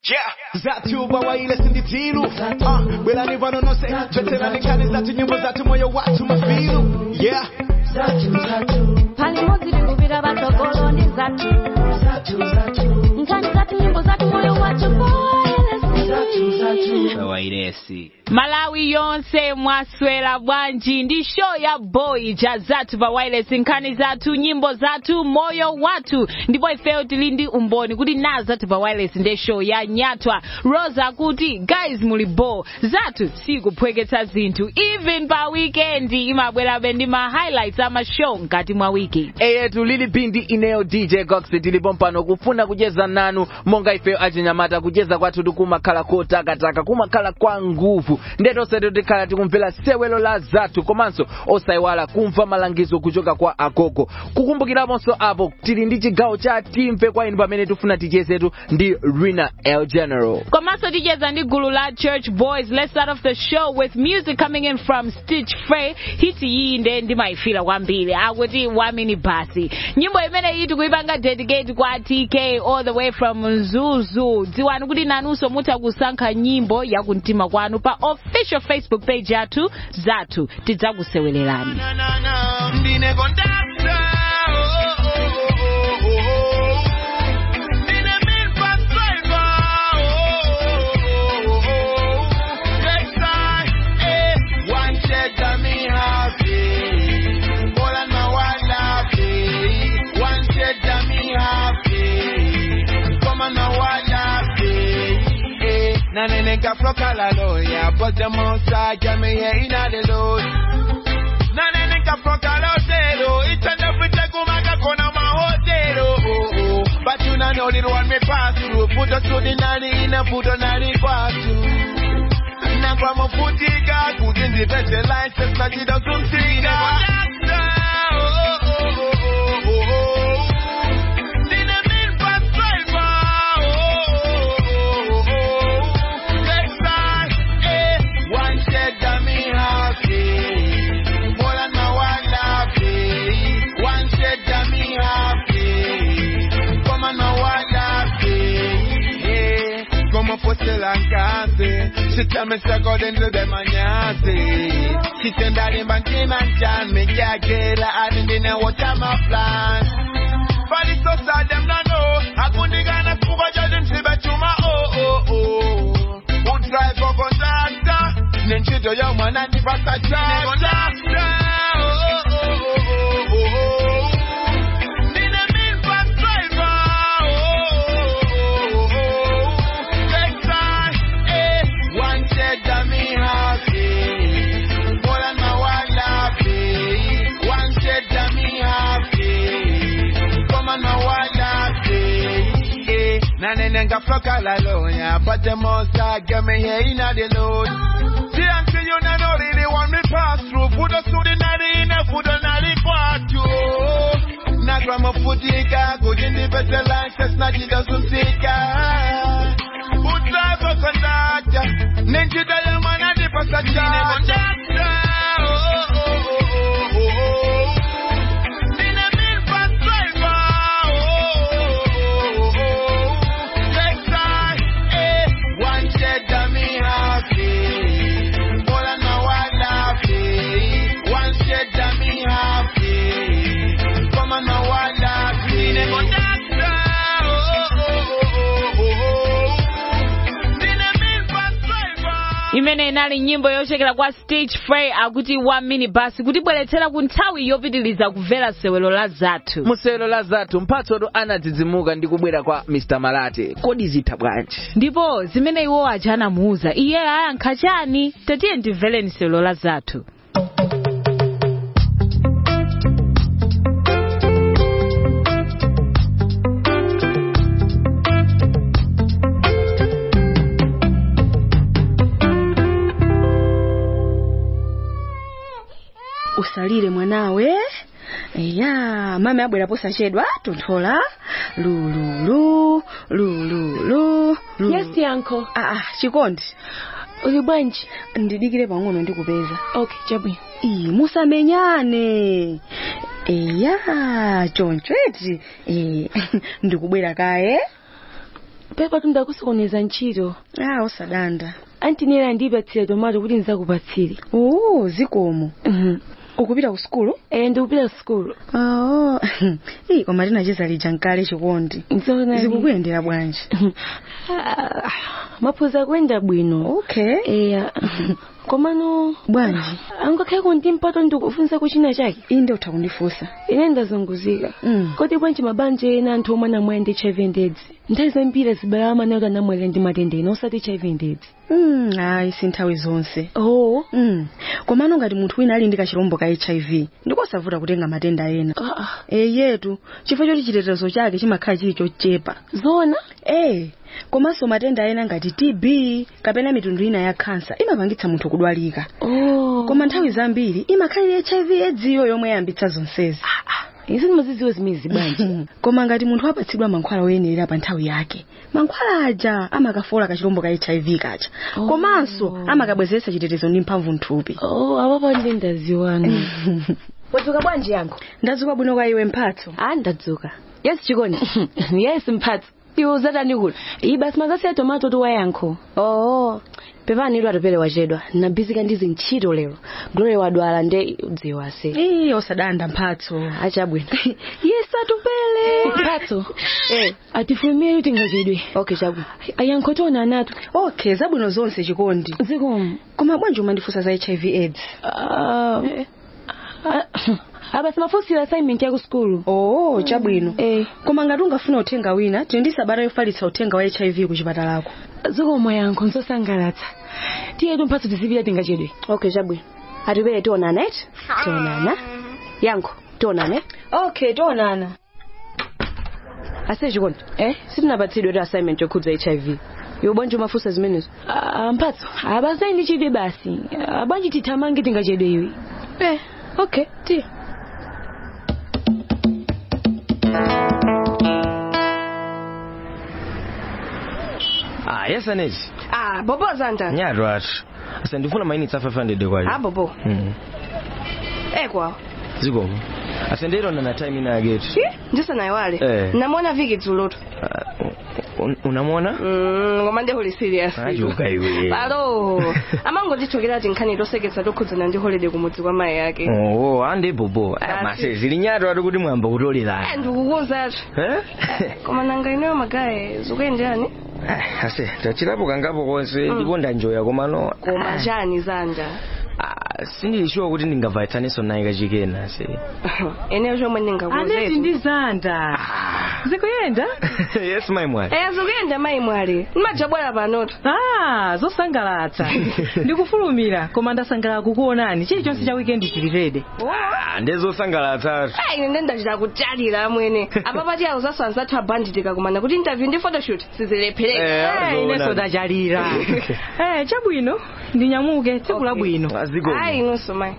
Yeah. Zatu bawaile sinditilu Ah, Belani vanonose Veterani kani zatu nyimbo zatu moyo watu mafilu Yeah pali modzi tikupita patsogolo ndi zathu nkhani zathu nyimbo zathu moyo wathu wairesi malawi yonse mwaswera bwanji ndi show ya boy ja zathu pa wireless nkhani zathu nyimbo zathu moyo wathu ndipo ifeyo tili ndi umboni kuti na zathu pa wireless ndi show ya nyatwa rose akuti guys muli bo zathu sikuphweketsa zinthu even pa weekend imabwerabe ndi ma highlights ama show mkati mwa wiki eyetu lili bindi ineyo dj gox tilipo mpano kufuna kucheza nanu monga ifeyo achinyamata kucheza kwathu tikumakhala kotakataka kumakhala kwa nguvu ndetonse tikhala tikumvera sewelo la zathu komanso osayiwala kumva malangizo kuchoka kwa agogo kukumbukiraponso apo tili ndi chigawo cha timve kwa inu pamene tifuna tichezetu ndi rina el general komanso ticheza ndi gulu la church boys let's start off the show with music coming in from stitch frey hiti iyi nde ndimayifira kwambiri akuti wamini basi nyimbo imene iyi tikuipanga dedicate kwa tk all the way from mzuzu dziwani kuti nanunso mutha kusankha nyimbo yakumtima kwanu pa official facebook page yathu zathu tidzakusewererani Ndine kondakta Ndine milpa driver Next time, eh One check and me happy All and my one happy One check and me happy Come on my one happy Eh Naneneka floka la loya But the most I can me here in the Lord Nane nikafoka lotero Itanda pita kumaka kona mahotero oh, oh. But you know know the one me pass through Put us to the nani ina put on nani kwatu Na kwa mafutika Kutindi pete license na jida kumtika Nina milpa driver Next time, eh One check that me happy more than my one happy. One said that me happy. Come on, my one happy. Yeah. Como fosse lancate. She tell me say go dentro de mañana. She tell that in banking and can me get la and in the water my plan. But it's so sad them not know. I couldn't get a scuba judging see bet you my oh oh oh. Who drive for conductor? Ninchido young man and the pasta charger. Nanenenga floka la loya, but the most I get me here in the load. See until you know really want me pass through. Put us to the nari in a food on nari kwatu. Na grandma futika, good in the better license, na jida susika. Who drive a conductor? Ninja diamond and the passenger. Conductor. Oh, oh, oh, oh, oh, oh. Nina milpa driver. Oh, oh, oh, oh. Next time, eh, one check that me happy. More than my one happy. One check that me happy. Come on, my one happy. Nina conductor. Oh, oh, oh, oh, oh. Nina milpa driver. imene inali nyimbo yochokera kwa stage frey akuti one mini basi kutibweretsera ku nthawi yopitiliza kumvera sewelo la zathu musewelo la zathu mphatsoto anadzidzimuka ndi kubwera kwa mr malate kodi zitha bwanji ndipo zimene iwo aja anamuwuza iye ayankha chani tatiye ndimvereni sewelo la zathu usalire mwanawe eya mame abwera posachedwa tonthola lululu lululu lu. yes yanko ah, ah, chikondi uli bwanji ndidikire pang'ono ndikupeza okay chabwino iyi musamenyane eya choncho eti eh, ndikubwera kaye pepa tundakusokoneza ntchito ah osadanda antinera ndipatsira tomato kuti ndizakupatsire oo zikomo ukupita ku sukulu eh ndikupita sukulu oo iyi koma tinacheza lija nkale chikondi Nzoonadi. zikukuyendera bwanji Ah, maphuza kuyenda bwino okay eya komano bwanji angakhale kuti mpato ndikufunsa kuchina chake inde utha kundifunsa ine ndazunguzika Mm. kodi bwanji mabanja ena anthu omwe anamwaya ndi hiv and aids nthawi zambiri azibale amene kuti anamwalira ndi matenda ena osati hiv and aids Mm, ayi si nthawi zonse oh Mm. komano ngati munthu wina ali ndi kachirombo ka hiv ndikosavuta kutenga matenda ena ah, ah. eyetu chifukwa choti chitetezo chake chimakhala chili chochepa zona eh komanso matenda ena ngati tb kapena mitundu ina ya khansa imapangitsa munthu kudwalika oh koma nthawi zambiri imakhalira hiv edziyo yomwe yayambitsa zonsezi izi ndimazidziwa zimezi bwanji koma ngati munthu apatsidwa mankhwala oyenera pa nthawi yake mankhwala aja amakafola kachirombo ka hiv kacha Oh. komanso amakabwezeretsa chitetezo ndi mphamvu mthupi oh apapo ndi ndaziwana wadzuka bwanji yankho ndadzuka bwino kwa iwe mphatso ah ndadzuka yes chikondi yes mphatso iwe uzatani kuno iyi basi mazasiya tomato tu wayankho oo pepani ilu atopele wachedwa nabizika ndi zintchito lero glory wadwala nde udziwase ii osadanda mphatso achabwino yes atupele mphatso eh atifumire kuti ngachedwe okay chabwino ayankho tiona anatu okay zabwino zonse chikondi zikomo koma bwanji umandifunsa za hiv aids Ah, ah, abasi mafusira assignment ya ku skulu oo chabwino eh koma ngati ungafuna uthenga wina tili ndi sabata yofalitsa uthenga wa hiv ku chipatalako zikomo yankho nzosangalatsa tiyetu mphatso tizipita tingachedwe okay chabwino atupele tionana eti tionana yankho tionane okay tionana ase chikondi eh sitinapatsidwe ti assignment yokhudza hiv iwe bwanji umafunsa zimenezo Ah, mphatso abasi ndi chidwe basi Ah, bwanji tithamange tingachedwe iwe eh okay tiye Ah, yes anezi. ah bobo zanda Nyatu atu. Asa ndifuna mainitsi a 500 kwayo. ah bobo Mm. eh kwawo Zikomo. Asa ndilonda na time ina yageti. ndisanayiwale Eh. namona viki dzuloto Ah, un- unamwona? Mm, ngoma ndiholi serious Ajuka iwe. alo amangondithokera ati nkhani toseketsa tokhudzana ndi holiday kumudzi kwa mayi yake Oh, ande bobo. Ah, Basi. mase zili nyatu atu kuti mwamba Eh, kutolera. ndikukuwuzatu Eh? koma nanga ineyo magaye zikuyenderani Ah, ase tachirapo kangapo konse ndipo ndanjoya komano. koma chani zanja Ah, sindishuwa kuti ndingavaitaniso naye kachikena ase. eneyo chomwe aneti ndingakuwuzetu ndizanda zikuyenda yes my mwali. eya zikuyenda mayi mwali ndimajabwera panoto ah zosangalatsa ndikufulumira koma ndasangalala kukuonani chilichonse cha wikendi chili rede Ah, ndezosangalatsa atu. Ah, ine ndendachita kutalira amwene apapati awo zasanzathu abanditika kumana kuti interview ndi photoshoot sizilephereka Eh, Eh, ineso zoona. ndachalira eh chabwino ndinyamuke tsiku labwino Ah, zikomo. ayi inunso mayi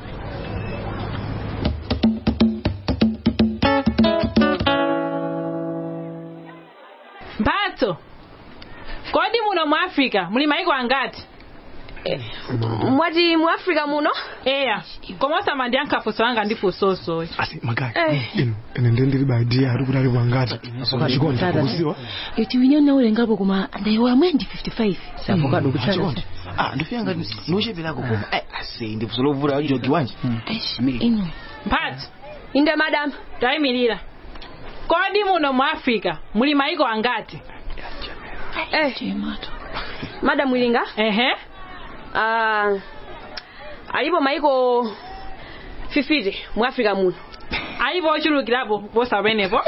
mphatso kodi muno mu africa muli maiko angati mwati mu africa muno eya koma osamandiyankha funso langa ndi funsoso asi magari ino ine ndi ndili baidia ari kuti ali bwangati chikondi kuziwa iti winyo naulengapo koma ndayiwa mwendi 55 savokado chikondi ah ndifika ngati nochepelako koma eh ase ndifunso lovula ajogi wanje ino mphatso inde madam tayimirira kodi muno mu africa muli maiko angati eh madam ilinga ehe ah, alipo maiko 50 mu africa muno alipo ochulukirapo posa pamenepo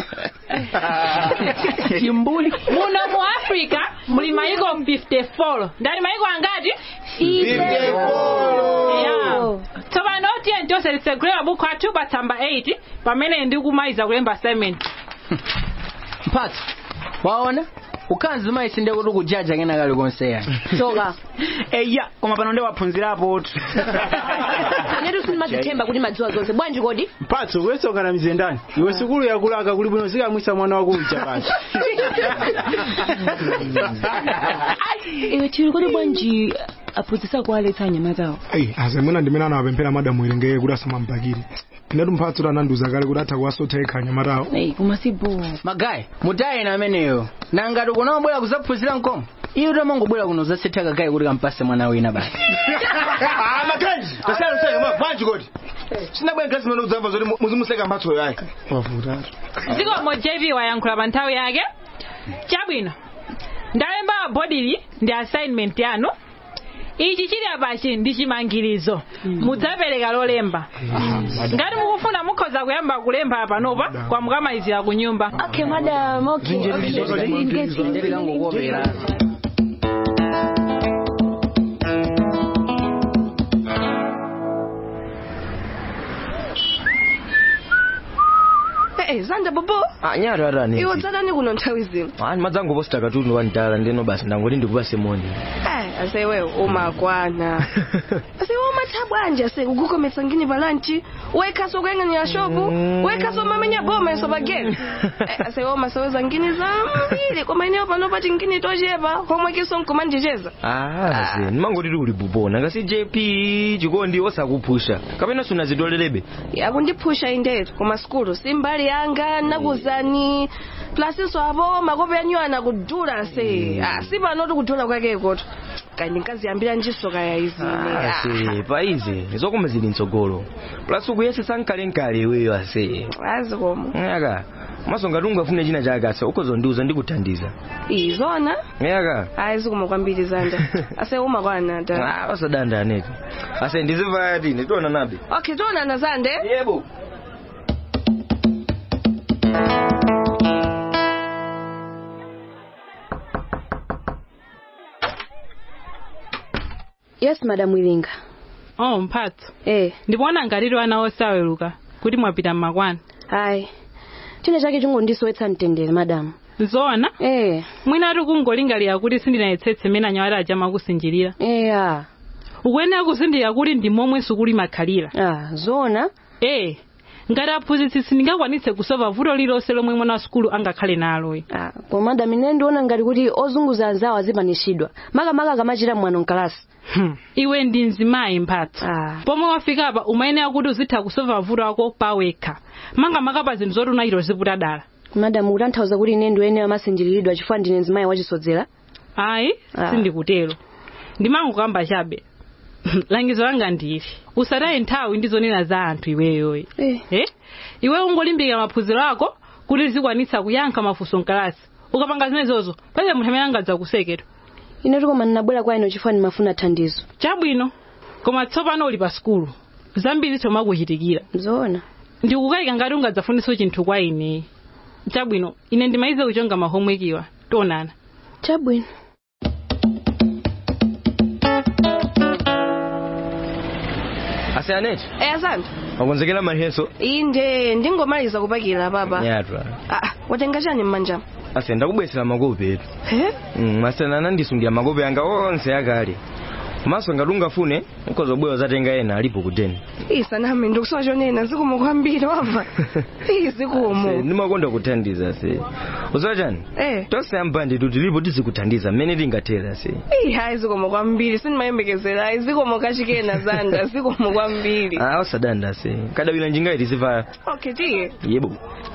chimbuli muno mu africa muli maiko 54 ndali maiko angati Yeah. tsopano tiye tonse tisegulera buku athu pa tsamba 8 pamene ndikumaliza kulemba assignment mphatso waona ukhanzi maisinde kuti kujaja kena kali konseya choka eya koma pano nde waphunzirapo tu anetu sinimazithemba kuti madziwa zonse bwanji kodi mphatso kuwesokana mizendani iwe sukulu yakulaka kuli bwino zikamwisa mwana wako uja basi iwe chili kodi bwanji aphunzitsa kuwaletsa anyamatawo ayi ase mwina ndimene anawapemphera madamu ilengeye kuti asamambakire inatu mphatso anandiuza kale kuti atha kuwasotha ekhanya matawo koma sibo magayi mutayena ameneyo nangati kunomabwera kuzaphunzira mkomo iyo tamangobwera kuno zasetha kagayi kuti kampase mwana wina basi makanji tasaluseka bwanji kodi sinabwera nkasi mene udzamva zoti muzimuseka mphatsoyo ayi wavutatu zikomo jv wayankhula pa nthawi yake chabwino ndalemba bodili ndi assignment yanu ichi chili apachi ndi chimangirizo mudzapereka lolemba ngati mukufuna mukhoza kuyamba kulemba panopa kwa mukamayizira ku nyumba okay madam okay, okay. Eh, zanda bobo anyaro arani iwo dzanani kuno nthawi zino ani madzango posta katundu wanditala ndeno basi ndangoti ndikupase moni Eh, ase wewe umakwana ase umatha bwanji ase kukukometsa ngini pa lanchi wekhaso kuyang'anira shopu wekhaso mamenya boma iso pageni Eh, ase wewe umaseweza ngini zambiri koma ineyo pano pati ngini tochepa homwe kiso nkumandicheza ah se ndimangoti uli bubona ngasi jp chikondi osakuphusha kapena sunazitolelebe yakundiphusha indetu koma skulu simbali yanga nakuzani plasinso apo makope yanyu anakudula se ah, si panoti kudula kwakekoto kani nkaziyambira njiso kaya izine Ah, se paize zokoma zili mtsogolo plus ukuyesesa nkalenkale iweyo ase azi koma yaka maso ngati ungafune china chake ase ukhozondiuza ndikuthandiza izona yaka ayi zikoma kwambiri zanda ase umakwana ta Ah, wasadanda aneti ase ndizimva yatini tiona nabe okay tionana zande yebo yes madam ilinga oh mphatso eh ndikuona ngati ana osaweruka kuti mwapita mmakwana ayi china chake chingondisowetsa mtendere madam zona eh mwinatu kungolingalira kuti sindinayetsetse mmene anyawati aja makusinjirira eya ukuyenera kuzindikira kuti ndi momwe sukulu imakhalira ah zona eh ngati aphunzitsi sindingakwanitse kusova vuto lilonse lomwe mwana wa sukulu angakhale nalo ah koma madam ine ndiona ngati kuti ozunguza anzawo azipanishidwa makamaka akamachita mwano mkalasi Hmm. iwe ndi mzimayi mphatso ah pomwe wafikapa umayenera kuti uzitha kusova vuto ako pawekha makamaka pa zinthu zoti unachita ziputa dala madam ukutanthauza kuti ine ndiyenera masinjiriridwa chifukwa ndine mzimayi wachisodzera ayi Ah. sindikutero ndimangokamba chabe langizo langa ndili usataye nthawi ndi zonena za anthu iweyoyi eh. eh? iwe ungolimbikira maphunziro ako kuti zikwanitsa kuyankha mafunso mkalasi ukapanga zimenezozo palibe munthu amene angadza kusekedwa ine tikoma ndinabwera kwa ino chifukwa ndimafuna thandizo chabwino koma tsopano uli pa sukulu zambiri zomakuchitikira zona ndikukayika ngati ungadzafunitso chinthu kwa ine chabwino ine ndimayize kuchonga ma homework iwa tionana chabwino ase aneti eh asante wakonzekera mareheso inde ndingomaliza kupakira papa yatwa ah watenga chani mmanja ase ndakubwesera makope etu eh Mm, asena anandisungira makope anga onse akale komanso ngati ungafune ukhozobwera uzatenga ena alipo kuteni isanami ndikusowa chonena zikomo kwambiri wamva Se, zikomo ndimakonda kuthandiza se uziwa chani eh tonse ambandito tilipo tizikuthandiza mmene tingathera se Ih, hayi zikomo kwambiri sindimayembekezera hayi zikomo kachikena zanda zikomo kwambiri ah osadanda se kadawira njingayi tizivala okay tiye yebo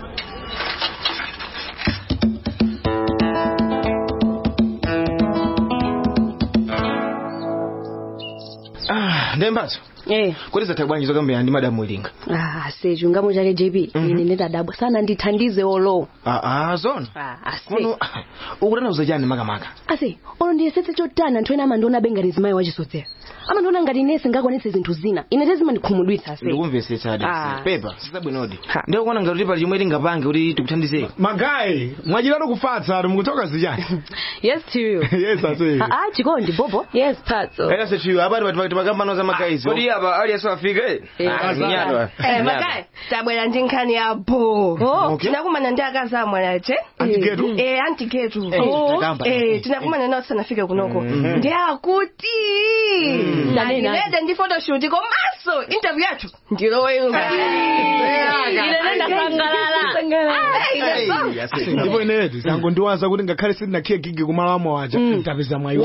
ndiye mphatso eh kuti zatha bwanji zokambirana ndi madamu ilinga ah se chungamo chake jp ine nditadabwa sana ndithandize olo aa zona ah ase kuno ukutanauza chani makamaka ase olo ndiyesetse chotani anthu ena amandiona abe ngati mzimayi wachisodzera amandiona ngati ine singakwanitse zinthu zina ine tezimandikhumudwitsa ase ndikumvetsetsa adi Ah. pepa sisabwinodi ndikuona ngati kuti pali chomwe tingapange kuti tikuthandizeko magayi mwachitatu kufatsa ati mukutoka zichani yes to you yes ase ah ah chikondi bobo yes patso ena sechiyo apati timakambano za magayizo kodi apa aliyense afika nyatwa Eh, magayi tabwera ndi nkhani ya bo Okay. tinakumana ndi akazi amwalache Antiketu? eh antiketu Eh, Oh. tinakamba. eh tinakumana nawo tisanafike kunoko ndi akuti Ndanena. ndilede ndi photoshoot komanso komanso interview yathu ndilowenga ndipo ineti sangondiwaza kuti ngakhale sindinakhiye gigi kumalo amawaja ndapeza mwayi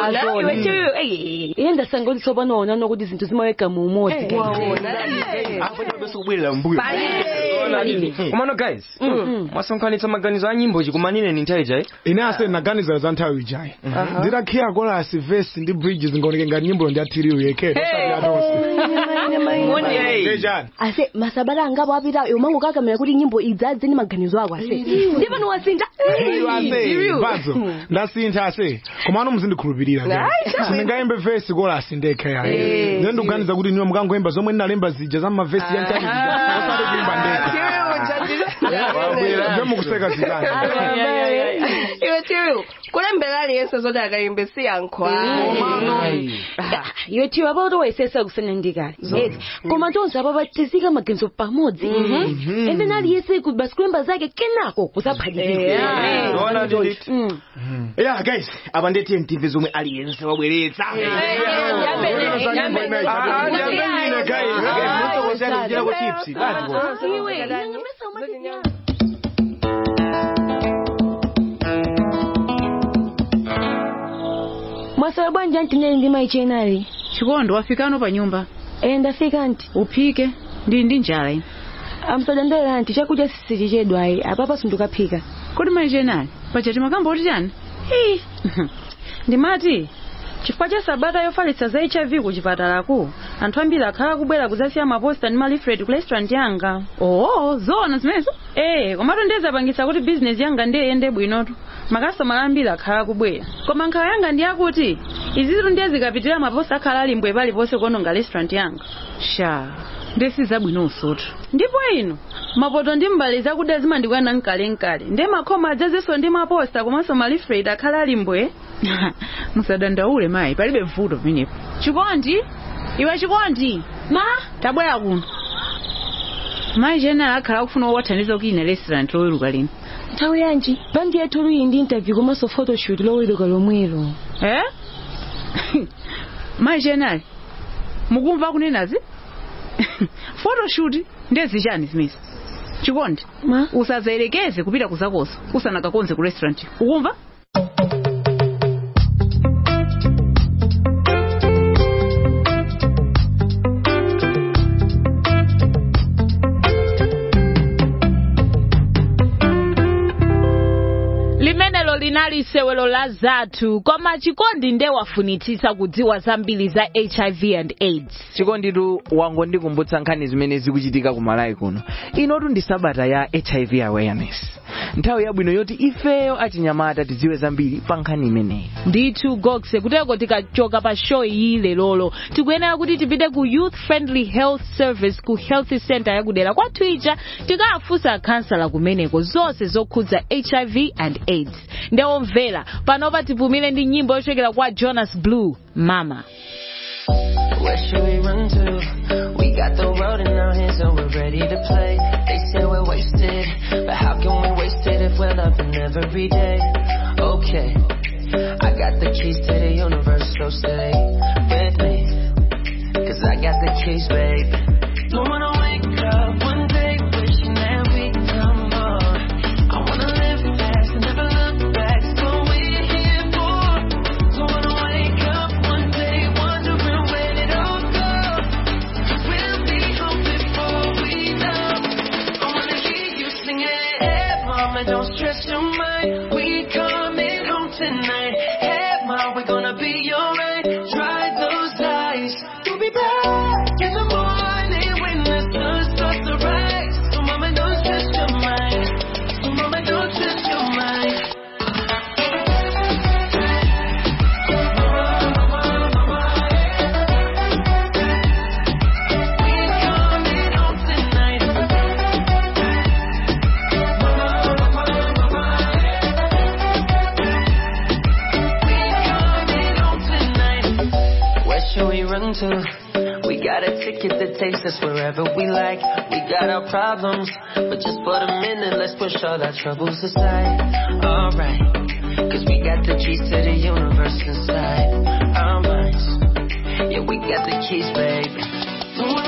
iye ndasanga kuti tsopano waonano kuti zinthu zimaweka mu umodzi kubwerera mbuyo komano guys mwasonkhanitsa maganizo a nyimbo chikumanine ni nthawi jayi ine ase naganiza za nthawi ijayi nditakhiya kolasi vesi ndi bridges ngaoneke ngati nyimbo ndi athiriyo yekhe ase masabata angapo apitayo mango kakamira kuti nyimbo idzadze ndi maganizo ako ase ndi pano wasintha mpadzo ndasintha ase komano muzindikhulupirira sindingayimbe vesi kolasi ndekhe yayi ndiye ndikuganiza kuti niwe mukangoyimba zomwe ndinalemba zija za mavesi ya nthawi osati kuimba ndekhe ndiye mukuseka zitani iwe tiyo kulembera aliyense zoti akayimbe siyankhwa iwe tiyo apa kuti wayesesa kusana ndikale eti koma tonse apa patizika maganizo pamodzi ende naliyese basi kulemba zake kenako ya guys apa ndetiye mtimve zomwe aliyense wabweretsa mwasala bwanji anti nali ndi mayi chenali chikondo wafikano pa nyumba e ndafika anti uphike ndili ndi njala ine amsadandera anti chakudya sisichichedwa ayi apapa sindikaphika kodi mayi chenali paja timakamboti chani ndimati chifukwa cha sabata yofalitsa za hiv ku chipatalaku anthu ambiri akhala kubwera kudzasiya maposta ndi malifred ku restaurant yanga oo zoona zimenezo ee komatu ndizapangitsa kuti bizinesi yanga ndiye yende bwinotu makastomala ambiri akhala kubwera koma nkhawa yanga ndi yakuti izitu ndiye zikapitira maposta akhala alimbwe paliponse kuononga restaurant yanga sha ndesi zabwinosotu ndipo ino mapoto ndi mbali zakuda zimandikuyenda mkalenkale ndiye makhoma adzazenso ndi maposta komanso malifred akhala alimbwe musadandaule mayi palibe vuto pamenepo chikondi iwe chikondi ma tabwera kuno mayi chenali akhala akufuna owathandiza kuyina restaurant loweruka lino nthawi yanji bandi yathu luyi ndi interview komanso photoshoot loweruka lomwelo eh mayi chenali mukumva kunenazi photoshoot ndezichani zimezi chikondi usazayerekeze kupita kuzakoso usanakakonze ku restaurant ukumva limenelo linali sewelo la zathu koma chikondi nde wafunitsitsa kudziwa zambiri za hiv and aids chikonditu wangondikumbutsa nkhani zimene zikuchitika kumalawi kuno inotu ndi sabata ya hiv awareness nthawi yabwino yoti ifeyo achinyamata tidziwe zambiri pa nkhani imeneyi ndithu gokse kuteko tikachoka pa show iyi lelolo tikuyenera kuti tipite ku youth friendly health service ku health center yakudera kwathu ija tikawafunsa akhansala kumeneko zonse zokhudza hiv and aids ndewomvera panopa tipumire ndi nyimbo yochokera kwa jonas blue mama Where should we run to? We got the world in our hands and we're ready to play. They say we're wasted, but how can we waste it if we're loving every day? Okay, I got the keys to the universe, so stay with me. Cause I got the keys, babe. Don't wanna wake up one day wishing that we come more. I wanna live fast and never look back. So we're here for. Don't wanna wake up one day wondering where it all goes. We'll be home before we know. I wanna hear you singing. Hey, mama, don't stress your mind. We coming home tonight. Hey, mom, we're gonna be alright. Dry those eyes. We'll be back in the morning when the sun starts to rise. So, mama, don't stress your mind. So, mama, don't stress your mind. Where should we run to? We got a ticket that takes us wherever we like. We got our problems, but just for the minute, let's push all our troubles aside. Alright, cause we got the keys to the universe inside our minds. Yeah, we got the keys, baby. Don't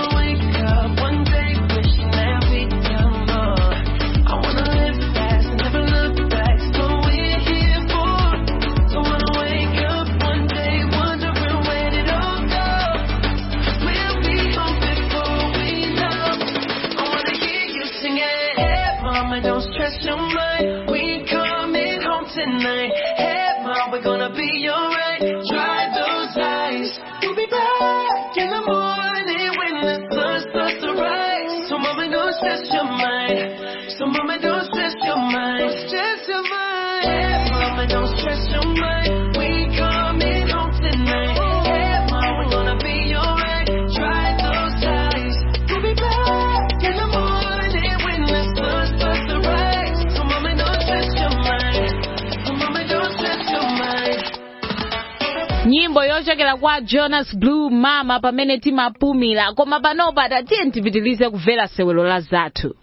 tonight. Hey, mom, we're gonna be alright. Dry those eyes. We'll be back in the morning when the sun starts to rise. So, mama, don't stress your mind. So, mama, don't stress your mind. Don't stress your mind. Hey, mama, don't stress your mind. We coming home tonight. Hey, mom, we're gonna be alright. Dry those eyes. We'll be back in the morning when the sun starts to rise. So, mama, don't stress your mind. So, mama, don't stress your mind. nyimbo yochokera kwa jonas blue mama pamene timapumira koma panopa tatiye tipitilize kumvera sewelo la zathu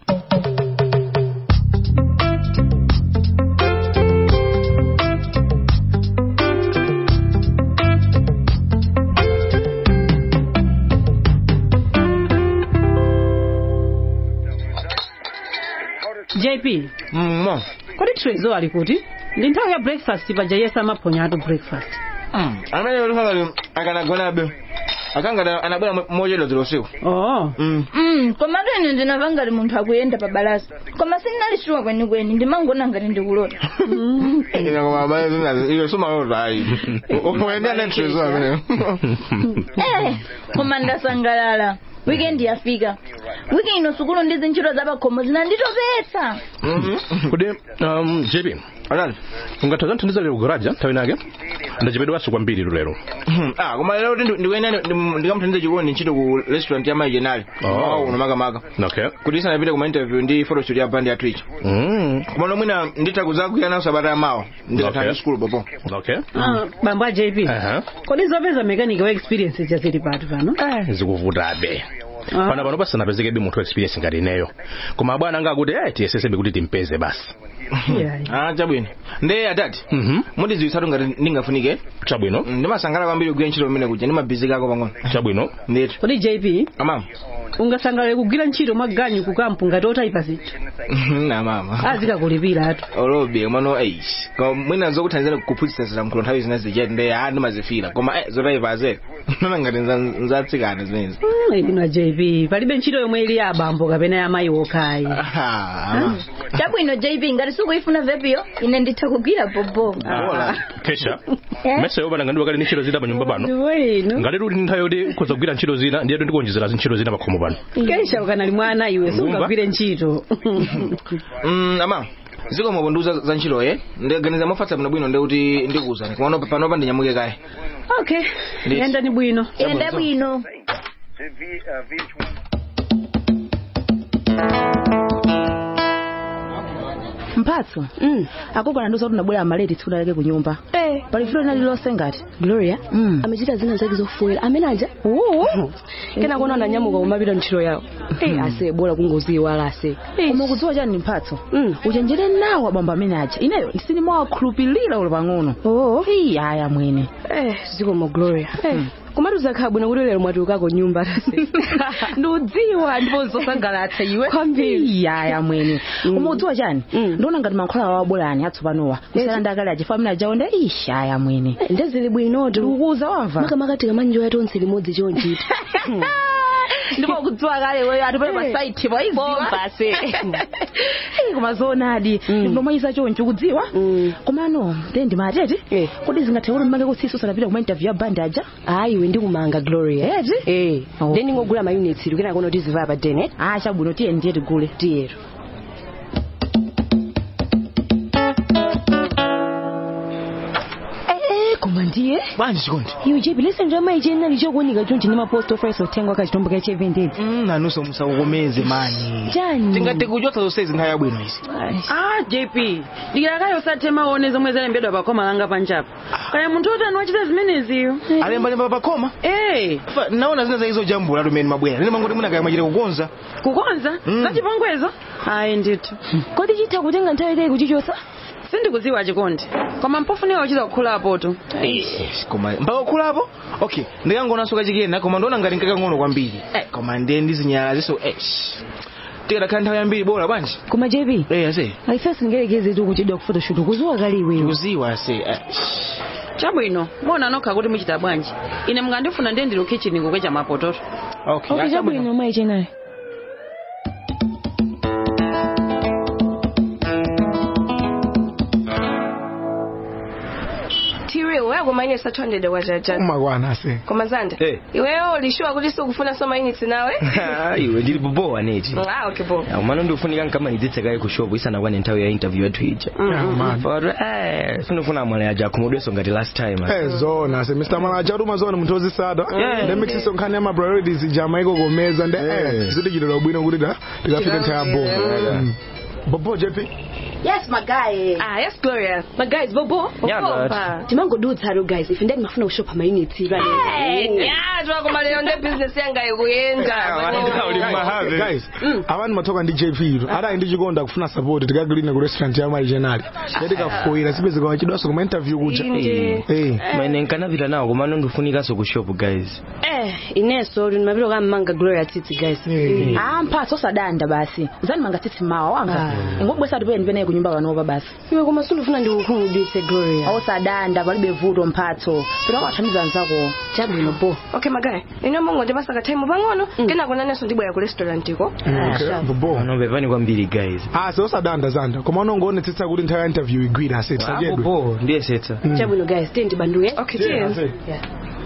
jp mmo kodi trezo ali kuti ndi nthawi ya breakfast paja yesa amaphonya atu breakfast amene olukangati akanagonabe akangati anabwera mochedwa dzulo usiku oh Mm, koma ine ndinamva ngati munthu akuyenda pa balasa koma sindinali shuwa kwenikweni ndimangona ngati ndikulota iyo sumalota ayi uyendea ne trezo amene eh koma ndasangalala wikendi yafika wiki ino sukulu ndi zintchito zapakhomo zinanditopetsa kodi um, jp anani ungathaza nthandiza lero kugaraja nthawi nake ndachipedwanso kwambiri lero ah koma lero kuti ndikuyenda ndikamuthandiza chikondi ntchito ku restaurant ya maijenali Oh. uno makamaka okay kuti isanapite kuma interview ndi photoshoot ya band ya twitch mm. koma lomwina nditha kudzakuyana sabata ya mawa ndikathandiza Okay. skulu popo okay Ah, bambo a jp Aha. kodi zopeza mechanic wa experience chazili patu pano zikuvutabe Ah. pano pano pasanapezekebe munthu wa experience ngati ineyo koma abwana anga akuti eh tiyesesebe kuti timpeze basi ah chabwino nde atati mundidziwitsatu ngati ndingafunike chabwino ndimasangala kwambiri kugwira ntchito pamene kuja ndimabhizi ako pang'ono chabwino ndithu kodi jp amama ungasangalale kugwira ntchito mwaganyu ku kampu ngati otaipa zinthu na mama azikakulipira atu olobe mano eish koma mwina zokuthandizana kuphunzitsa zankhulo nthawi zina zichati nde ah ndimazifira koma eh zotaipa azere nona ngati nza- nzatsikana zimenezi Mm, ino jp palibe ntchito yomwe ili ya abambo kapena ya mayi okhayi chabwino jp ngati sikuifuna vepiyo ine nditha kugwira bobo kesha Eh? mese yopanda ngati wakali ni ntchito zina pa nyumba pano ndiweno ngati kuti nthawi yoti kuza kugwira ntchito zina ndiyetu ndikuonjezera ntchito zina pakhomo pano kesha ukanali mwana iwe sungagwire ntchito Mm, ama zikomo pondiuza za ntchito ye ndiganiza mofatsa bwino bwino ndekuti ndikuwuzani komano panopa ndinyamuke kaye okay Ndithu. yendani bwino enda bwino mphatso akoko anandiuza kuti ndabwera maleti tsiku laleke ku nyumba pali vilo linali lonse ngati gloria amachita zina zake zofuwera amene aja kena kuona ananyamuka kumapita ntchito yawo Eh, ase bora kungoziyiwala ase koma ukudziwa chani mphatso uchenjere nawo abambo amene aja ineyo sinimawakhulupirira ulo pang'ono iyi aya mwene zikomo gloria komatu zakhala bwino kuti lero mwatiukako nyumba tase ndiudziwa ndipo zosangalatsa iwe kwambiri aya mwene koma udziwa chani ndiona ngati mankhwala awo abwerani atsopanowa kusiyana ndi akale aja famina ajawo nde ishi aya mwene ndezili bwinotu ukuza wamva makamaka manjo yati onse limodzi chonchita ndipo kudziwa kale weyo ati pale pasaiti Bomba se. koma zoonadi ndomaliza choncho kudziwa komano nde ndimateti kodi zingathe kuti mmake kutsiso sanapita kuma interview ya band aja ayi iwe ndikumanga gloria eti eh then ingogula maunits tikena kuona kuti zivaya pa dene ah chabwino tiye ndiye tigule tiyero koma ndiye bwanji chikondi iwe jepi lese njama ichena lichokuoneka chonchi ndi mapost office otenga kachitombo ka hiv and aids nanunso musakukomeze mani chani tingati kuchotsa zonsezi nkhawi yabwino izi ah jp ndikilakayo satema one zomwe zalembedwa pa khoma langa panjapa kaya munthu otani wachita zimeneziyo alembalemba pa khoma eh naona zina zaizo jambula tumene mabwera lene mangoti mwina kaya mwachita kukonza kukonza zachipongwezo ayi ndithu kodi chitha kutenga nthawi itayi kuchichotsa sindikudziwa chikondi koma mpofuniwa uchita kukhulapoto koma mpaka kukhulapo okay ndikangonaso kachikena koma ndiona ngati nkakang'ono kwambiri Eh, koma ndiye ndizinyala ziso tikadakhala nthawi yambiri bora bwanji koma jp eh ase aifesi ngerekeze tu kuchedwa ku photoshoot kuzuwa kale iweyo kuziwa ase eh. chabwino mona nokha kuti muchita bwanji ine mungandifuna ndiye ndili kitchen kukwecha mapototo okay okay chabwino maichenayo mainitsi atondedwa kwachacha umakwana ase koma zanda Eh. iweyo ulishuwa kuti sikufuna so mainitsi nawe Ah, iwe ndili bobowa neti ah okay bo umano ndiufunika nkama ndidzitsekaye ku shopu isanakwane nthawi ya interview yathu ija But, eh, sinofuna amwale aja akhumudweso ngati last time Eh, zona se mr malacha kuti umazona munthu ozisada Yeah. nde mixiso nkhani ya mapriorities ijama ikokomeza nde eh, zitichitira bwino kuti da tikafike nthawi ya bo Mm. bobo jepi yes my guy ah yes gloria my guys bobo Yeah, Bobo. but- timangodutsa alo guys ife ndani mafuna kushopa mainitsi twakoma lero nde business yanga ikuyenda guys avani matoka ndi jp ito adayi ndi chikonda kufuna support tikagulina ku restaurant ya maijenali yatikafoira sipezeka wachidwaso kuma interview kuja Eh. maine nkanapita nawo komano ndifunikanso ku shopu guys eh ineso ndimapita kammanga gloria tsitsi guys ah mphatso osadanda basi uzani manga tsitsi mawa wanga ngobwesa tipeye ndipenaye kunyumba panopa basi iwe koma sundifuna ndikukhumudwitse gloria osadanda palibe vuto mphatso pita wakathandiza anzako chabwino bo okay magaya ine mongo ndipasa kataimu pang'ono kenako nanenso ndibwera ku restaurantiko bobo anobe pani kwambiri guys ase osadanda zanda koma unongoonetsetsa kuti nthawi ya interview igwira ase tisadyedwe bobo ndiyesetsa chabwino guys tiye ndibanduye okay Cheers. cheers Yeah.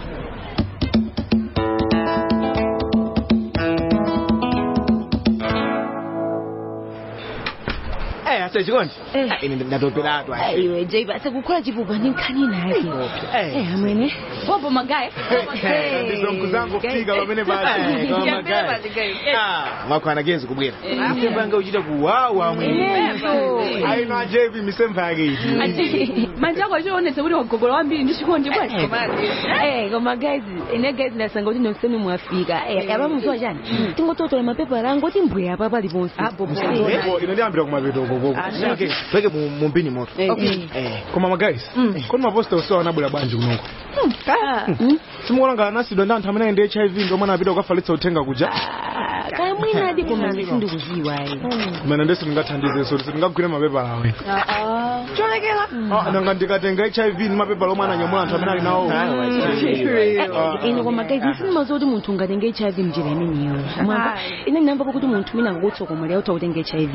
Eh, ase chikondi. Ine ndatoperatu. iwe jaiba asekukhola chipupa ndi nkhani nake eh amwene popo magayi ndizo mkuzangu kufika pamene Eh, koma magayi. Ah, mwakwana kenzi kubwera. Msemba anga uchita kuwawa mwini. aino ajevi misemba yake iti manja ako achionetsa kuti wagogola wambiri ndi chikondi bwana eh koma guys ine guys ndasanga kuti nonsenu mwafika eh apa muziwa chani tingototola mapepa langu kuti mbweya apa paliponse Bobo, ine ndiyambira kumapeto bobo Okay, peke mu mumbini moto. Okay. Eh. koma magays kodi maposta usiwa anabwera bwanji kunoko simukolanga anasidwa ndi anthu amene ali ndi hiv ndi omwe anapita kukafalitsa uthenga kuja kaya mwina adi koma sindikuziwa eh mene ndesi ndingathandize so sindingagwire mapepala awe cholekera nanga ndikatenga hiv ndi mapepala omwe ananyamula anthu amene ali nawo ine koma guys sindimaziwa kuti munthu ungatenge hiv mnjira imeneyo mwamba ine ndinamvapo kuti munthu mina akakutsokomera yauta kutenga hiv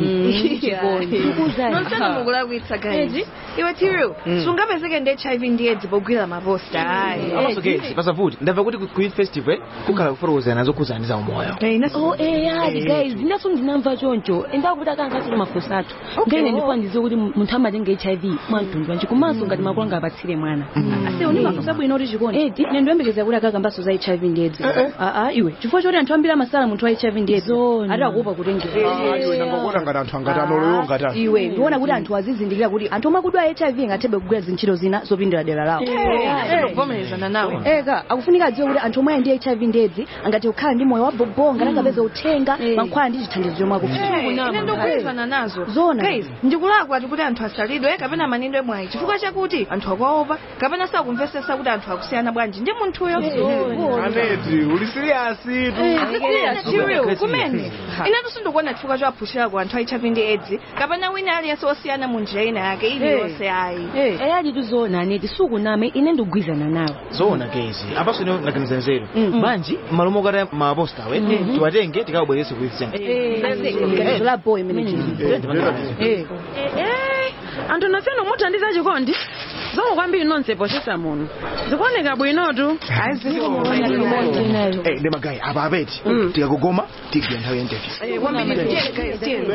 nonsena mukulakwitsa guys iwe tiriu sungapezeke ndi hiv ndi aids pogwira maposta Amaso kenzi, pasavuti. Ndamva kuti ku youth festival kukhala kufotokozera nazo kuzaniza umoyo. oh eh adi guys inaso ndinamva choncho endakuti akankasiro mafunso athu ngene ndipo ndiziwe kuti munthu amatenga hiv mwamtundu wanji komanso ngati makulu angapatsire mwana ase unimafunsa bwino kuti chikondi ine ndiyembekeza kuti akakambaso za hiv ndi aids aa iwe chifukwa choti anthu ambiri amasala munthu wa hiv ndi aids ati akuopa kutengera iwe nangakona ngati anthu angati anoloyo ngati iwe ndiona kuti anthu azizindikira kuti anthu omwe akudwala hiv angathebe kugwira zintchito zina zopindula dera lawo ndikuvomerezana nawe eka akufunika adziwe kuti anthu omwe ali ndi hiv ndi aids angathe kukhala ndi moyo wabobonga ngati angapeza uthenga mankhwala ndi chithandizo chomwe akufuna ine ndikugwirizana nazo Zona. guys ndikulakwa ati kuti anthu asalidwe kapena manindwe mwayi chifukwa chakuti anthu akuwaopa kapena sakumvesesa kuti anthu akusiyana bwanji ndi munthuyo aneti uli siriyasi Chiriu, kumene inetu sindikuona chifukwa chowaphunzirako anthu a hiv ndi aids kapena wina aliyense osiyana mu njira ina yake iliyonse ayi eh adi tuzona aneti sukuname ine ndikugwizana nawe zoona kezi apaso ine ndaganiza nzeru banji malomo okata maposta we tiwatenge tikawabwerese ku youth center ganizo la boy imene anthu nafeno muthandiza chikondi zomwe kwambiri nonse pochesa muno zikuoneka bwinotu Eh, ndi magayi apa apeti tikakugoma tigwira nthawi ya interview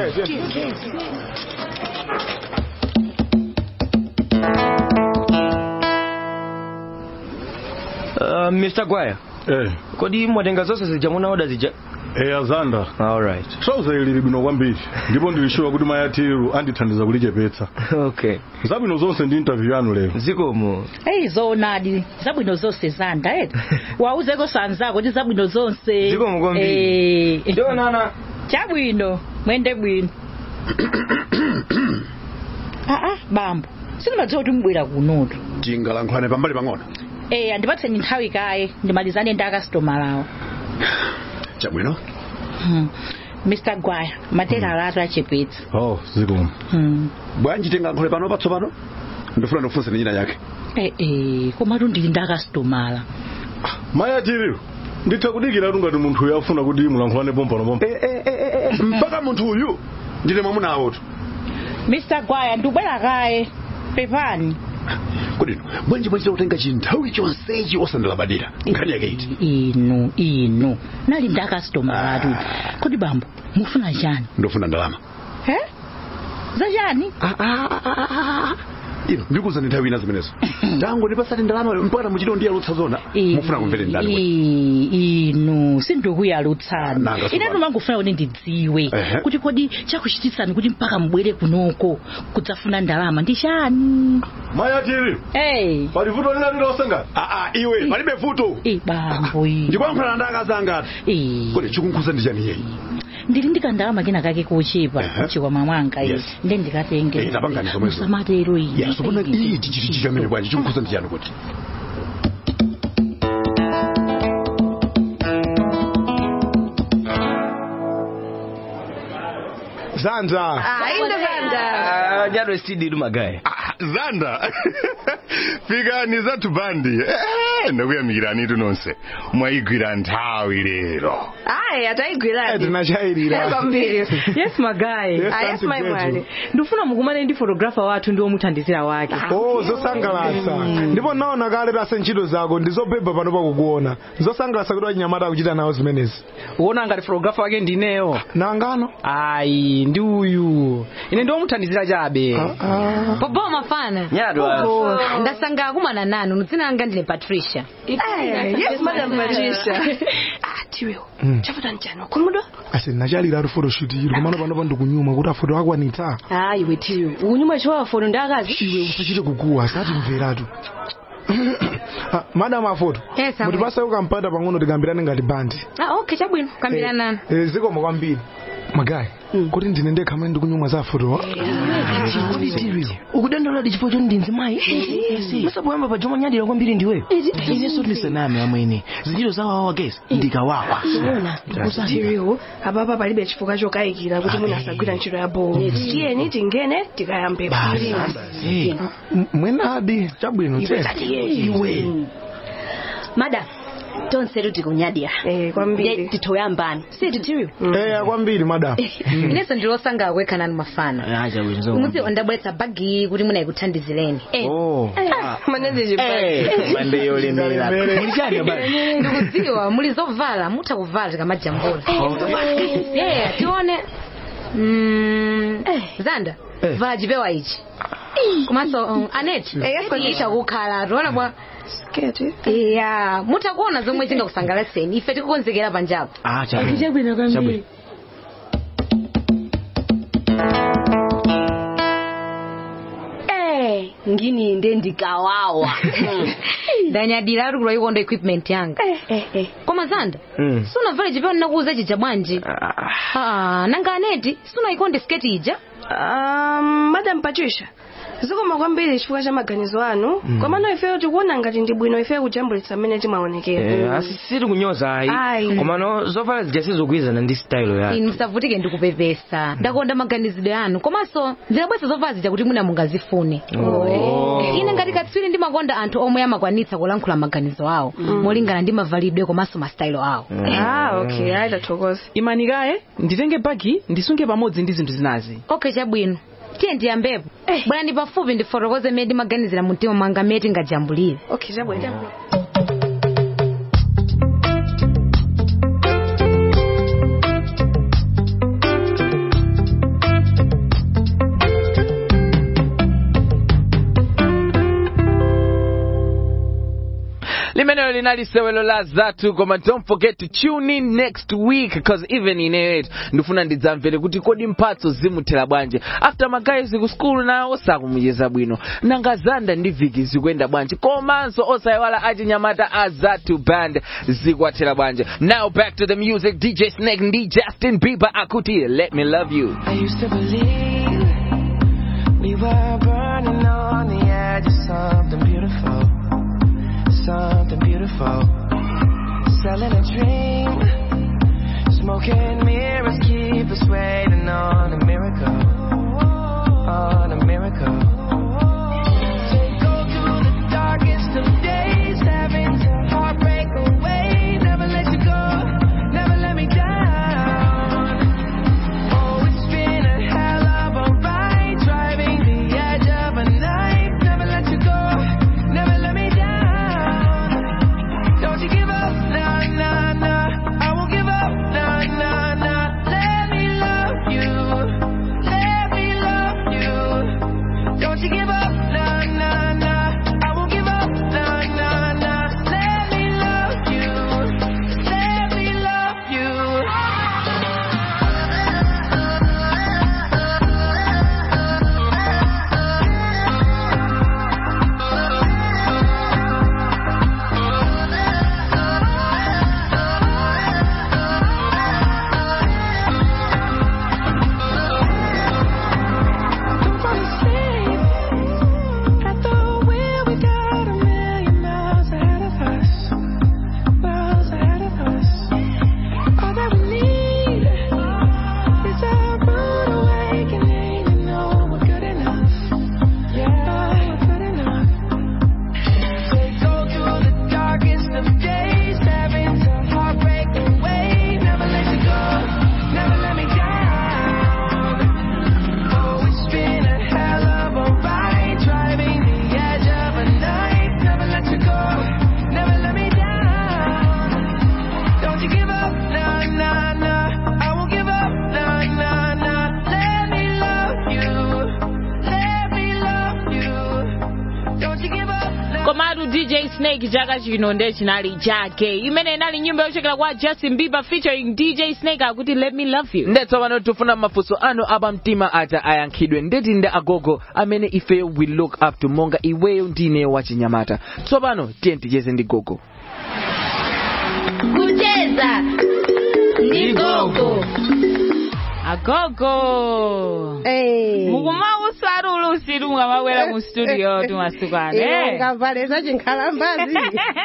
Uh, Mr. Gwaya. Eh. Kodi mwatenga zonse zija muna oda zija? Eh, azanda. All right. Trouser ili lili bwino kwambiri. Ndipo ndilishuwa kuti mayatiru andithandiza kulichepetsa. Okay. Zabwino zonse ndi interview yanu lero. Zikomo. eyi zoonadi zabwino zonse zanda eti wauzeko sanzako kuti zabwino zonse Zikomo kwambiri. Eh. Ndionana. chabwino mwende bwino aa bambo sindimadziwa kuti mubwera kunotu Tingalankhulane pambali pang'ono. eh andipatseni nthawi kaye ndimalizane ndi akasitomala awo Chabwino. Hmm. mr gwaya matera alatu achepetsa Oh, zikomo. Hmm. bwanji tingalankhule pano patsopano ndifuna ndifunse njina yake eh eh komatu ndili ndi akasitomala Mayatiru. Nditha kudikira ngati munthu uyu afuna kuti mulankhulane pompano pompa. mpaka munthu uyu ndine mwamuna awotu mr gwaya ndikubwera kaye pepani kodino bwanji mwachita kutenga chinthawi chonsechi osandalabadira nkhani yake iti inu inu nali ndi akasitomala atu kodi bambo mufuna chani ndofuna ndalama he zachani ino ndikuuzani nthawi ina zimenezo tango ndipasati ndalama mpaka muchito ndiyalutsa zona mufuna kumvere ndani kwe I- inu sindikuyalutsani Nanga ine sopano. ndimangofuna kuti ndidziwe Ehe. kuti kodi chakuchititsani kuti mpaka mubwere kunoko kudzafuna ndalama ndi chani maya tiri hey. pali vuto lina lilosanga aa iwe palibe vuto bambo ndikwankhula ndakazanga kodi chikunkhuza ndi chani yeyi ndili ndikandalama kena kake kochepa chikwama mwanga iyi Yes. nde ndikatenge Eh, tapangani zomwezo. musamatero iyi yasopona iyi chichiti chamene bwanji chikunkhuza ndi chani kuti zanda inde zanda jadwe stidi lumagaye zanda fikani zathu bandi Eh, ndakuyamikirani tu nonse mwayigwira nthawi lero ayi atayigwiradi tinachayirira kwambiri yes magayi Yes, Auntie my Gretu. mwali. ndifuna mukumane ndi photographer wathu ndi womuthandizira wake oh zosangalatsa ndipo naona kale tase ntchito zako ndizobhebha pano pakukuona zosangalatsa kuti wachinyamata akuchita nawo zimenezi uona ngati photographer wake ndineyo nangano ayi ndi uyu ine ndiwomuthandizira chabe pobowa mafana Nyadwa. Pobowa. ndasangalala kumana nanu dzina langa ndine patricia yes madam patricia ah tiwewo chafuta njani wakhumudwa ase nachalira ati photoshoot ili komano panopa ndikunyuma kuti afoto akwanitsa hayi wetiyo ukunyuma chiwawa foto ndi akazi iwe usachite kukuwa asati mveratu Ah, madam afoto Yes, amwe. mutipase ukampata pang'ono tikambirane ngati bandi ah, okay chabwino kambirana Eh, zikomo kwambiri magayi kuti ndine ndekha amene ndikunyuma za fotowa ukudandaula chifukwa choti ndi mzimayi musapoyamba pa joma nyadira kwambiri ndiweyo inenso tilisaname amwene zinjiro zawawa gesi ndikawawa tiriwo apapa palibe chifukwa chokayikira kuti mwina asagwira ntchito ya bowo tiyeni tingene tikayambe mwenadi chabwino Iwe tati iwe. madam tonsetu tikunyadira kwambiri titoyambani siti tiriwo eya kwambiri madam inenso ndilosangalala kuwekha nanu mafana acha bwinzo umudziwa ndabweretsa bagi kuti munayikuthandizireni Oh. manezi yolemera ndikudziwa muli zovala mutha kuvala tikamajambula yeah tione Mm, zanda vala chipewa ichi komanso um, aneti icha kukhala tiona bwa ya mutha kuona zomwe zingakusangalatseni ife tikukonzekera panjapo Ah, Chabwino kwambiri. Eh, ngini nde ndikawawa ndanyadira ari kulo ikondo equipment yanga koma zanda sunavala chipewa ndinakuuza chija bwanji Ah, nanga aneti sunaikonde sketi ija Um, madam patricia zikoma kwambiri chifukwa cha maganizo anu komano ifeyo tikuona ngati ndi bwino ifeyo kujambulitsa mmene timaonekera asi siri kunyoza ayi Ayi. komano zovala zija sizogwirizana ndi style yake inu musavutike ndikupepesa ndakonda maganizidwe anu komanso ndinabwesa zovala zija kuti mwina mungazifune ine ngati katswiri ndimakonda anthu omwe amakwanitsa kulankhula maganizo awo molingana ndi mavalidwe komanso mastayilo awo ah okay ayi tathokoza imanikaye nditenge bagi ndisunge pamodzi ndi zinthu zinazi okay chabwino tiye ndiyambepo bwana pafupi ndifotokoze mmene ndimaganizira mumtima mwanga mmene tingajambulire okay chabwino limenelo linali sewelo la zathu koma don't forget to tune in next week cause even ineyo yetu ndifuna ndidzamvere kuti kodi mphatso zimuthera bwanji after magayizi ku skulu nawo sakumucheza bwino nanga zanda ndi viki zikuyenda bwanji komanso osayiwala achinyamata a zathu band zikuwathera bwanji now back to the music dj snake ndi justin bieber akuti let me love you I used to believe we were burning on the edge of something beautiful, something beautiful. Selling a dream, smoking mirrors keep us waiting on a miracle, on a miracle. Take go through the darkest of days, having to heartbreak away. Never let you go, never let me down. Oh, it's been a hell of a ride, driving the edge of a knife. Never let you go, snake chaka chino nde chinali chake imene inali nyimbo yochokera kwa justin bieber featuring dj snake akuti let me love you ndetsopano tifuna mafunso anu apamtima aja ayankhidwe ndeti ndi agogo amene ifeyo we look up to monga iweyo ndineyo wachinyamata tsopano tiye ticheze ndi gogo kucheza ndi gogo agogo mukumausa ulusi tumwamabwera mu studio tumasukana Iwe ungavaleza chinkhalambazi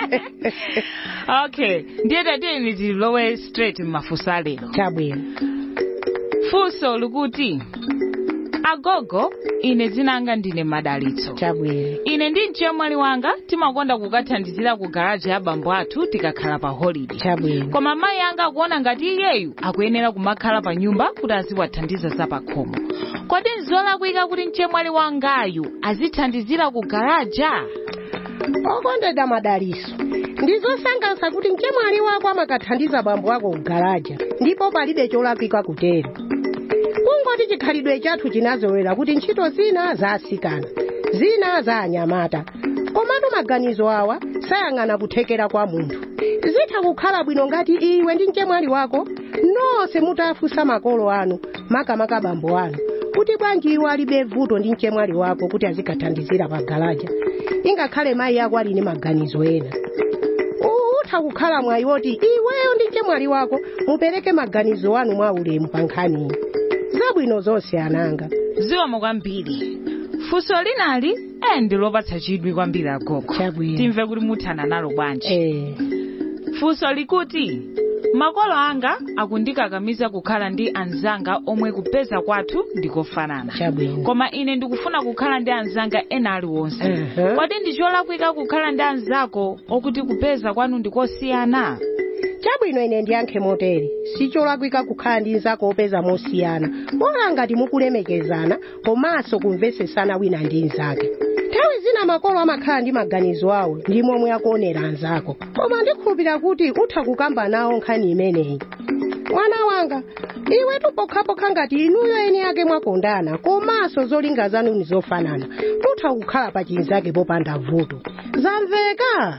okay ndiyeta tiyeni tilowe straight mmafunso alero chabwino funso likuti agogo ine zinanga ndine madalitso chabwino ine ndi mchemwali wanga timakonda kukathandizira ku garaji ya bambo athu tikakhala pa holiday chabwino koma mayi anga akuona ngati iyeyu akuyenera kumakhala pa nyumba kuti aziwathandiza za pakhomo kodi nzolakwika kuti mchemwali wangayu azithandizira ku garaja okondedwa madaliso ndizosangalatsa kuti mchemwali wako amakathandiza bambo ako kugalaja ndipo palibe cholakwika kutero kungoti chikhalidwe chathu chinazolowera kuti ntchito zina za asikana zina za anyamata komatu maganizo awa sayang'ana kuthekera kwa munthu zitha kukhala bwino ngati iwe ndi mchemwali wako nonse mutafunsa makolo anu makamaka bambo anu kuti bwanji iwo alibe vuto ndi mchemwali wako kuti azikathandizira pa galaja ingakhale mayi ako ali ndi maganizo ena utha kukhala mwayi woti iweyo ndi mchemwali wako mupereke maganizo anu mwa ulemu pa nkhaniyi zabwino zonse ananga ziwamo kwambiri funso linali eh ndilopatsa chidwi kwambiri agogo timve kuti muthana nalo bwanji funso likuti makolo anga akundikakamiza kukhala ndi anzanga omwe kupeza kwathu ndikofanana koma ine ndikufuna kukhala ndi anzanga ena aliwonse Mhm. kodi ndicholakwika kukhala ndi anzako okuti kupeza kwanu ndikosiyana chabwino ine ndiyankhe motere sicholakwika kukhala ndi nzako opeza mosiyana bola ngati mukulemekezana komanso kumvesesana wina ndi nzake nthawi zina makolo amakhala ndi maganizo awo ndi momwe akuonera anzako koma ndikhulupirira kuti utha kukamba nawo nkhani imeneyi mwana wanga iwetu pokhapokha ngati inuyo eni ake mwakondana komanso zolinga zanu ni zofanana utha kukhala pa chinzake popanda vuto zamveka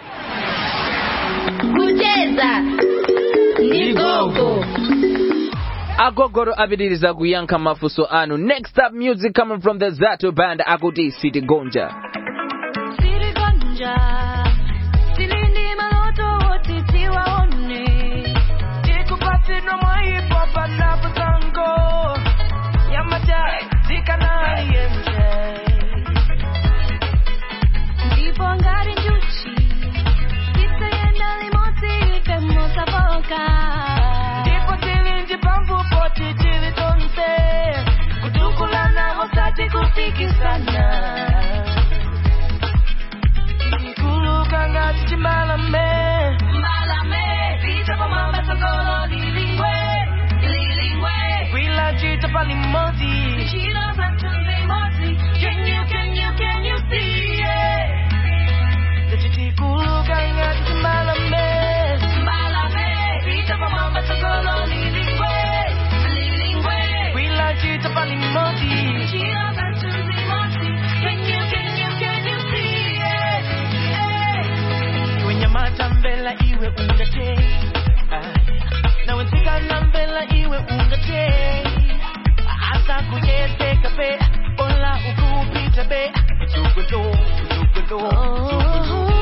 kucheza ndi gogo agogoro apitiriza kuyankha mafunso anu next up music coming from the zato band akuti city gonja Siligonja, silindi maloto wote tiwaone. Tikupatino mwaipopa na butango Yamata, zikanali yenje Ndipo ngari njuchi, kisayenda limoti ipemosapoka. Tipo tilinji pampu poti tilitonse Kutukulana osati kufikisana Kuluka ngati chimbalame Mbalame, pita pa mamba sokolo lilingwe, lilingwe. Wila chita palimoti Chino santunzi moti, can you, can you, can you see it? Tikuluka ngati chimbalame Mbalame, pita pa mamba sokolo lilingwe, lilingwe. Wila chita palimoti Chino santunzi moti, can you, can you, can you see it? Hey. iwe nyamata mbela iwe ungate nawe nsikana mbela iwe ungate asa kuyeteka be ola ukupita be utukwelo utukwelo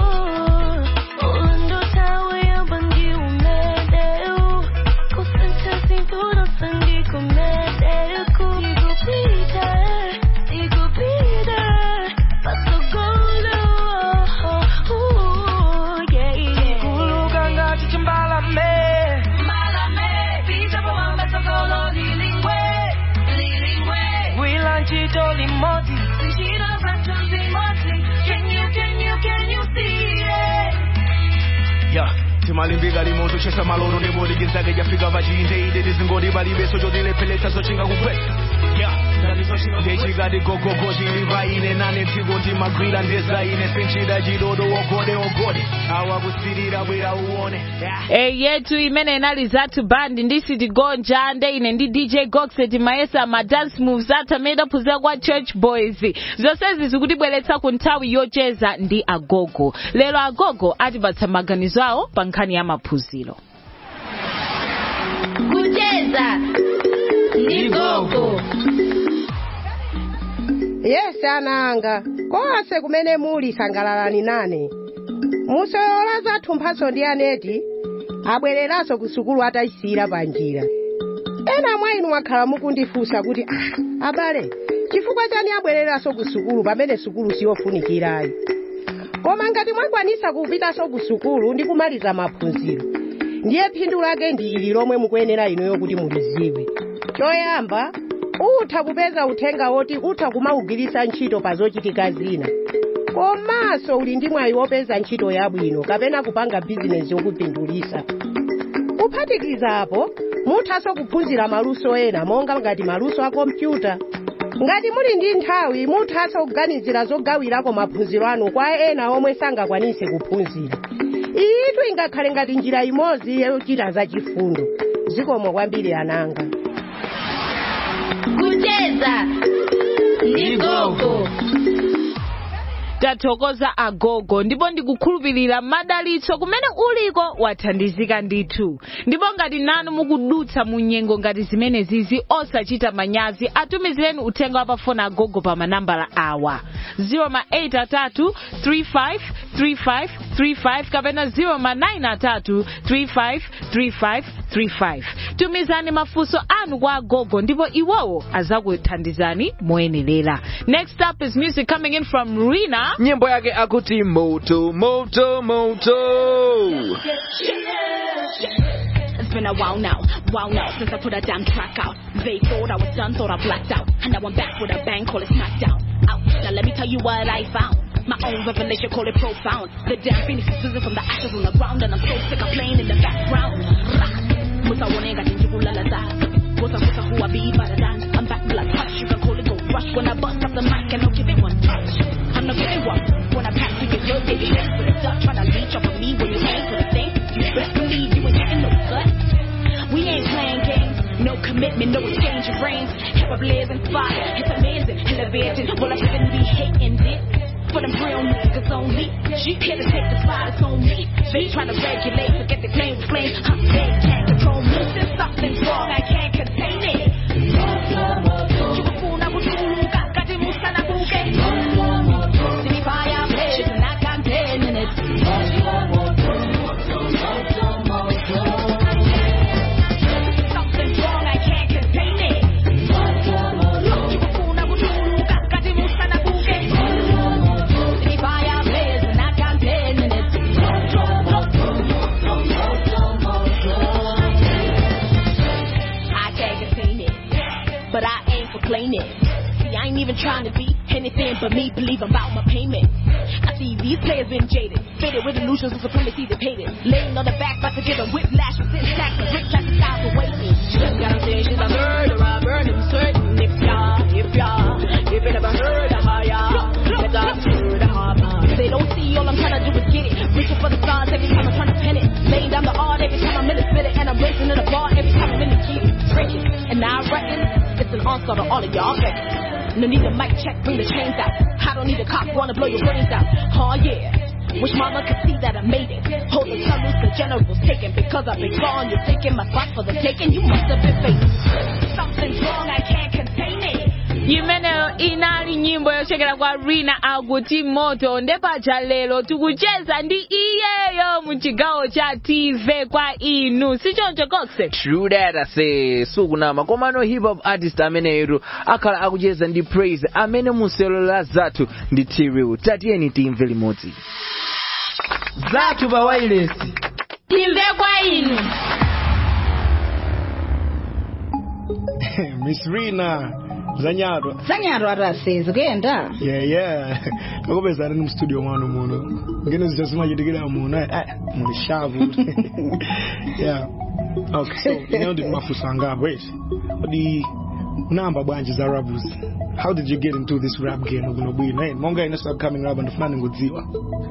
kuluka ngati chimbalame wila ntchito limodzi ya timalimbika limoto chesa malono ndimodikidzake jafika pachinde ide tizingoti palibeso chotilepheletsa zochinga kupwesa ya ndechikati gogogo chili paine nane dziko timagwira ndezaine sinchida chidodo ogode ogode awa kusi ndikupirira bwera uone yeah. e yetu imene inali zathu bandi ndi city gonja nde ine ndi dj goxet mayesa ma dance moves athu amene taphunzira kwa church boys zonsezi zikutibweretsa ku nthawi yocheza ndi agogo lero agogo atipatsa maganizo awo pa nkhani ya maphunziro kucheza ndi gogo yes ana anga konse kumene muli sangalalani nane musoyola zathu mphatso ndi aneti abwereranso ku sukulu atayisira pa njira ena mwa inu mwakhala mukundifunsa kuti ah, abale chifukwa chani abwereranso ku sukulu pamene sukulu siyofunikirayi koma ngati mwakwanisa kupitanso ku sukulu ndi kumaliza maphunziro ndiye phindu lake ndi ili lomwe mukuyenera inuyo kuti muliziwe choyamba utha kupeza uthenga woti utha kumaugwiritsa ntchito pa zochitika zina komanso uli ndi mwayi wopeza ntchito yabwino kapena kupanga bizinesi yokupindulitsa kuphatikizapo muthanso kuphunzira maluso ena monga ngati maluso a kompyuta ngati muli ndi nthawi muthanso kuganizira zogawirako maphunziro anu kwa ena omwe sangakwanise kuphunzira iyitu ingakhale ngati njira imodzi yochita zachifundo zikomo kwambiri ananga kucheza ndi gogo tathokoza agogo ndipo ndikukhulupirira madalitso kumene uliko wathandizika ndithu ndipo ngati nanu mukudutsa mu nyengo ngati zimene zizi osachita manyazi atumizireni uthenga wa pafoni agogo pa manambala awa 083353535 kapena 093353535 tumizani mafunso anu kwa agogo ndipo iwowo azakuthandizani moyenerera next up is music coming in from rina nyimbo yake akuti moto moto moto It's been a while now, while now since I put a damn track out. They thought I was done, thought I blacked out. And now I'm back with a bang, call it smackdown. Out. Now let me tell you what I found. My own revelation, call it profound. The damn phoenix is risen from the ashes on the ground, and I'm so sick of playing in the background. Musa wanega tinjikulalaza. Musa musa who I be, but I dance. I'm back like touch, you can call it go rush. When I bust up the mic and I'll give it one touch. I'm not giving one. When I pass to your good, baby, hands for the duck. Tryna leech off of me when you hang for the thing. You best believe you ain't getting no cut. We ain't playing games, no commitment, no exchange of brains. Hip hop blazing fire, it's amazing, elevating. Well, I shouldn't be hating this. For them real niggas only. She here to take the spot, it's on me. They trying to regulate, forget they playing with flames. Huh, they can't control me. There's something wrong, I can't contain it. Chukuna kutuluka, kati musa na kuke. Simi fire, shit, and I can't contain it. Something's wrong, I can't contain it. Chukuna kutuluka, kati musa na kuke. Simi fire, blaze, and I can't contain it. I can't contain it, but I ain't for playing it. See, I ain't even trying to be anything but me, believe about my payment. I see these players been jaded, faded with illusions of supremacy debated. Laying on the back, about to get a whiplash with this stacks of brick tracks style for waiting. Just got them saying she's a murderer, burn him certain if y'all, if y'all, if you never heard of her, y'all, let us heard of her, man. They don't see all I'm trying to do is get it. Reaching for the stars every time I'm trying to pin it. Laying down the art every time I'm in the spit it. And I'm racing to the bar every time I'm in the key. Breaking. And now I reckon it's an onslaught on all of y'all. No need a mic check, bring the chains out. I don't need a cop, wanna blow your brains out. Oh yeah. Wish mama could see that I made it. Hold the tongue loose, the general's taken. Because I've been gone, you're taking my spot for the taking. You must have been faking. Something's wrong, I can't contain it. imeneyo inali nyimbo yochokera kwa rina akuti moto ndepacha lero tikucheza ndi iyeyo muchigawo cha tv kwa inu sichoncho kokse true that ase sukunama komano hip hop artist ameneyo akhala akucheza ndi praise amene muselo la zathu ndi tiriu tatiyeni timve limodzi zathu pa wireless timve kwa inu miss rina zanyarwa zanyarwa atase zikuyenda yeah yeah kakupezana ni mstudio mwanu muno ngene zita zimachitikira muno eh, muli shavu yeah okay so ineyo ndi mafuso angapo eti kodi namba bwanji za rappers how did you get into this rap game kuno bwino hey, monga ine upcoming rapper ndifuna ndingodziwa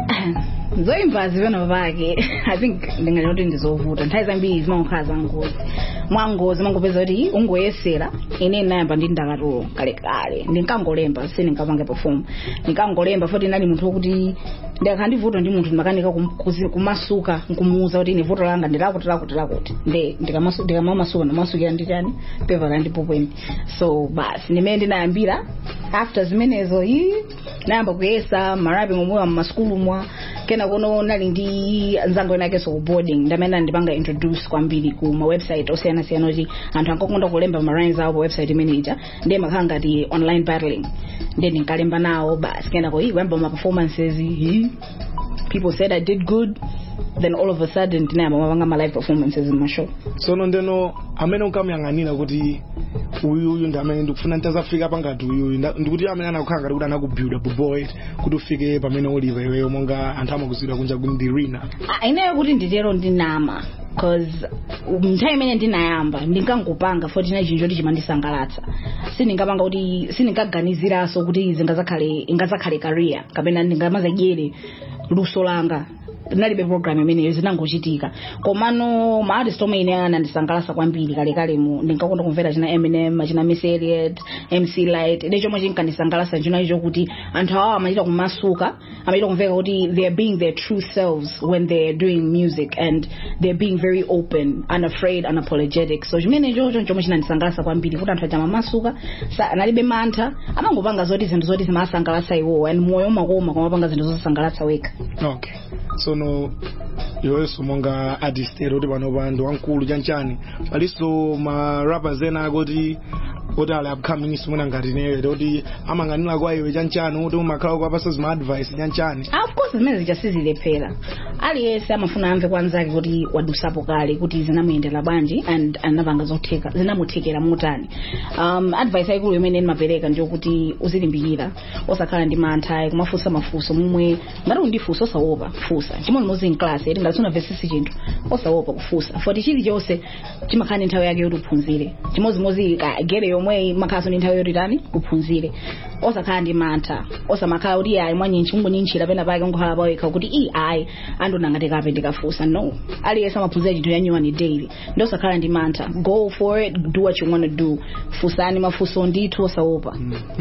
zoimba ziveno vake i think ndingati kuti ndizovuta nthawi zambiri zimangokhala za ngozi mwangozi mangopeza kuti ungoyesera ine nayamba ndi ndakatulo kalekale ndinkangolemba sindinkapange perform ndinkangolemba foti nali munthu wokuti ndikakhala ndivuto ndi munthu ndimakanika kum- kuzi- kumasuka nkumuuza kuti ine vuto langa ndilakuti lakuti lakuti nde ndikamasu- ndikamamasuka ndimasukira nditani peva landipopweni so basi ndimene ndinayambira after zimenezo i nayamba kuyesa marapi ngomwewa mmaskulu mwa kena kuno nali ndi nzango enakenso ku boarding ndamene ndipanga introduce kwambiri ku ma website osiyanasiyana kuti anthu ankakonda kulemba ma rhymes awo pa website imene ija ndiye makhala ngati online battling ndiye ndinkalemba nawo basi kenako i kuyamba ma performances hi people said i did good then all of a sudden ndinayamba mapanga ma live performances in my show sono ndeno amene unkamuyang'anira kuti uyu uyu ndi amene ndikufuna ntazafika pangati uyuyu ndikuti amene anakukhala ngati kuti anakubuilda buboy kuti ufike pamene ulipa iweyo monga anthu amakuziwira kunja kuti ndi rina Ah, ineyo kuti nditero ndinama cause nthawi imene ndinayamba ndinkangopanga foti ina chinthu choti chimandisangalatsa sindingapanga kuti sindinkaganiziranso kuti zingazakhale ingazakhale career kapena ndingamazadyere luso langa nalibe program imeneyo zinangochitika komano maartist omwe ine anandisangalatsa kwambiri kalekale mu ndinkakonda kumvera china eminem achina miss elliot mc light ine chomwe chinkandisangalatsa chinacho kuti anthu awo amachita kumasuka amachita kumveka kuti they're being their true selves when they're doing music and they're being very open unafraid unapologetic so chimene chocho chomwe chinandisangalatsa kwambiri kuti anthu aja amamasuka sa- analibe mantha amangopanga zoti zinthu zoti zimasangalatsa iwowo and moyo umakoma kumapanga zinthu zosangalatsa wekha okay sono iwenso monga artist ero kuti panopa ndi wamkulu chanchani palinso ma rappers ena akuti kuti ali upcoming simuna ngati ineyo ero kuti amang'anira kwa iwe chanchani kuti umakhala kuwapasa zima advice chanchani Ah, of course zimene zija sizilephera aliyense amafuna amve kwanzake kuti wadusapo kale kuti zinamuyendera bwanji and anapanga zotheka zinamuthekera motani um, advice yayikulu imene ndimapereka ndiyokuti uzilimbikira osakhala ndi mantha kumafunsa mafunso momwe ngati undifunsa osaopa fusa chimodzimodzi mklasi eti ngati sunamvesisi chinthu osaopa kufunsa foti chilichonse chimakhala ndi nthawi yake yoti uphunzire chimodzimodzi ka- gere yomwe makhaso ndi nthawi yoti tani uphunzire osakhala ndi mantha osamakhala kuti ayi mwanyinchi ungonyenchira pena pake ungokhala pawekha kuti i ayi andonangatikape ndikafunsa no aliyense amaphunzira chinthu yanyuwani daily ndi osakhala ndi mantha go for it do what you want to do funsani mafunso ndithu osaopa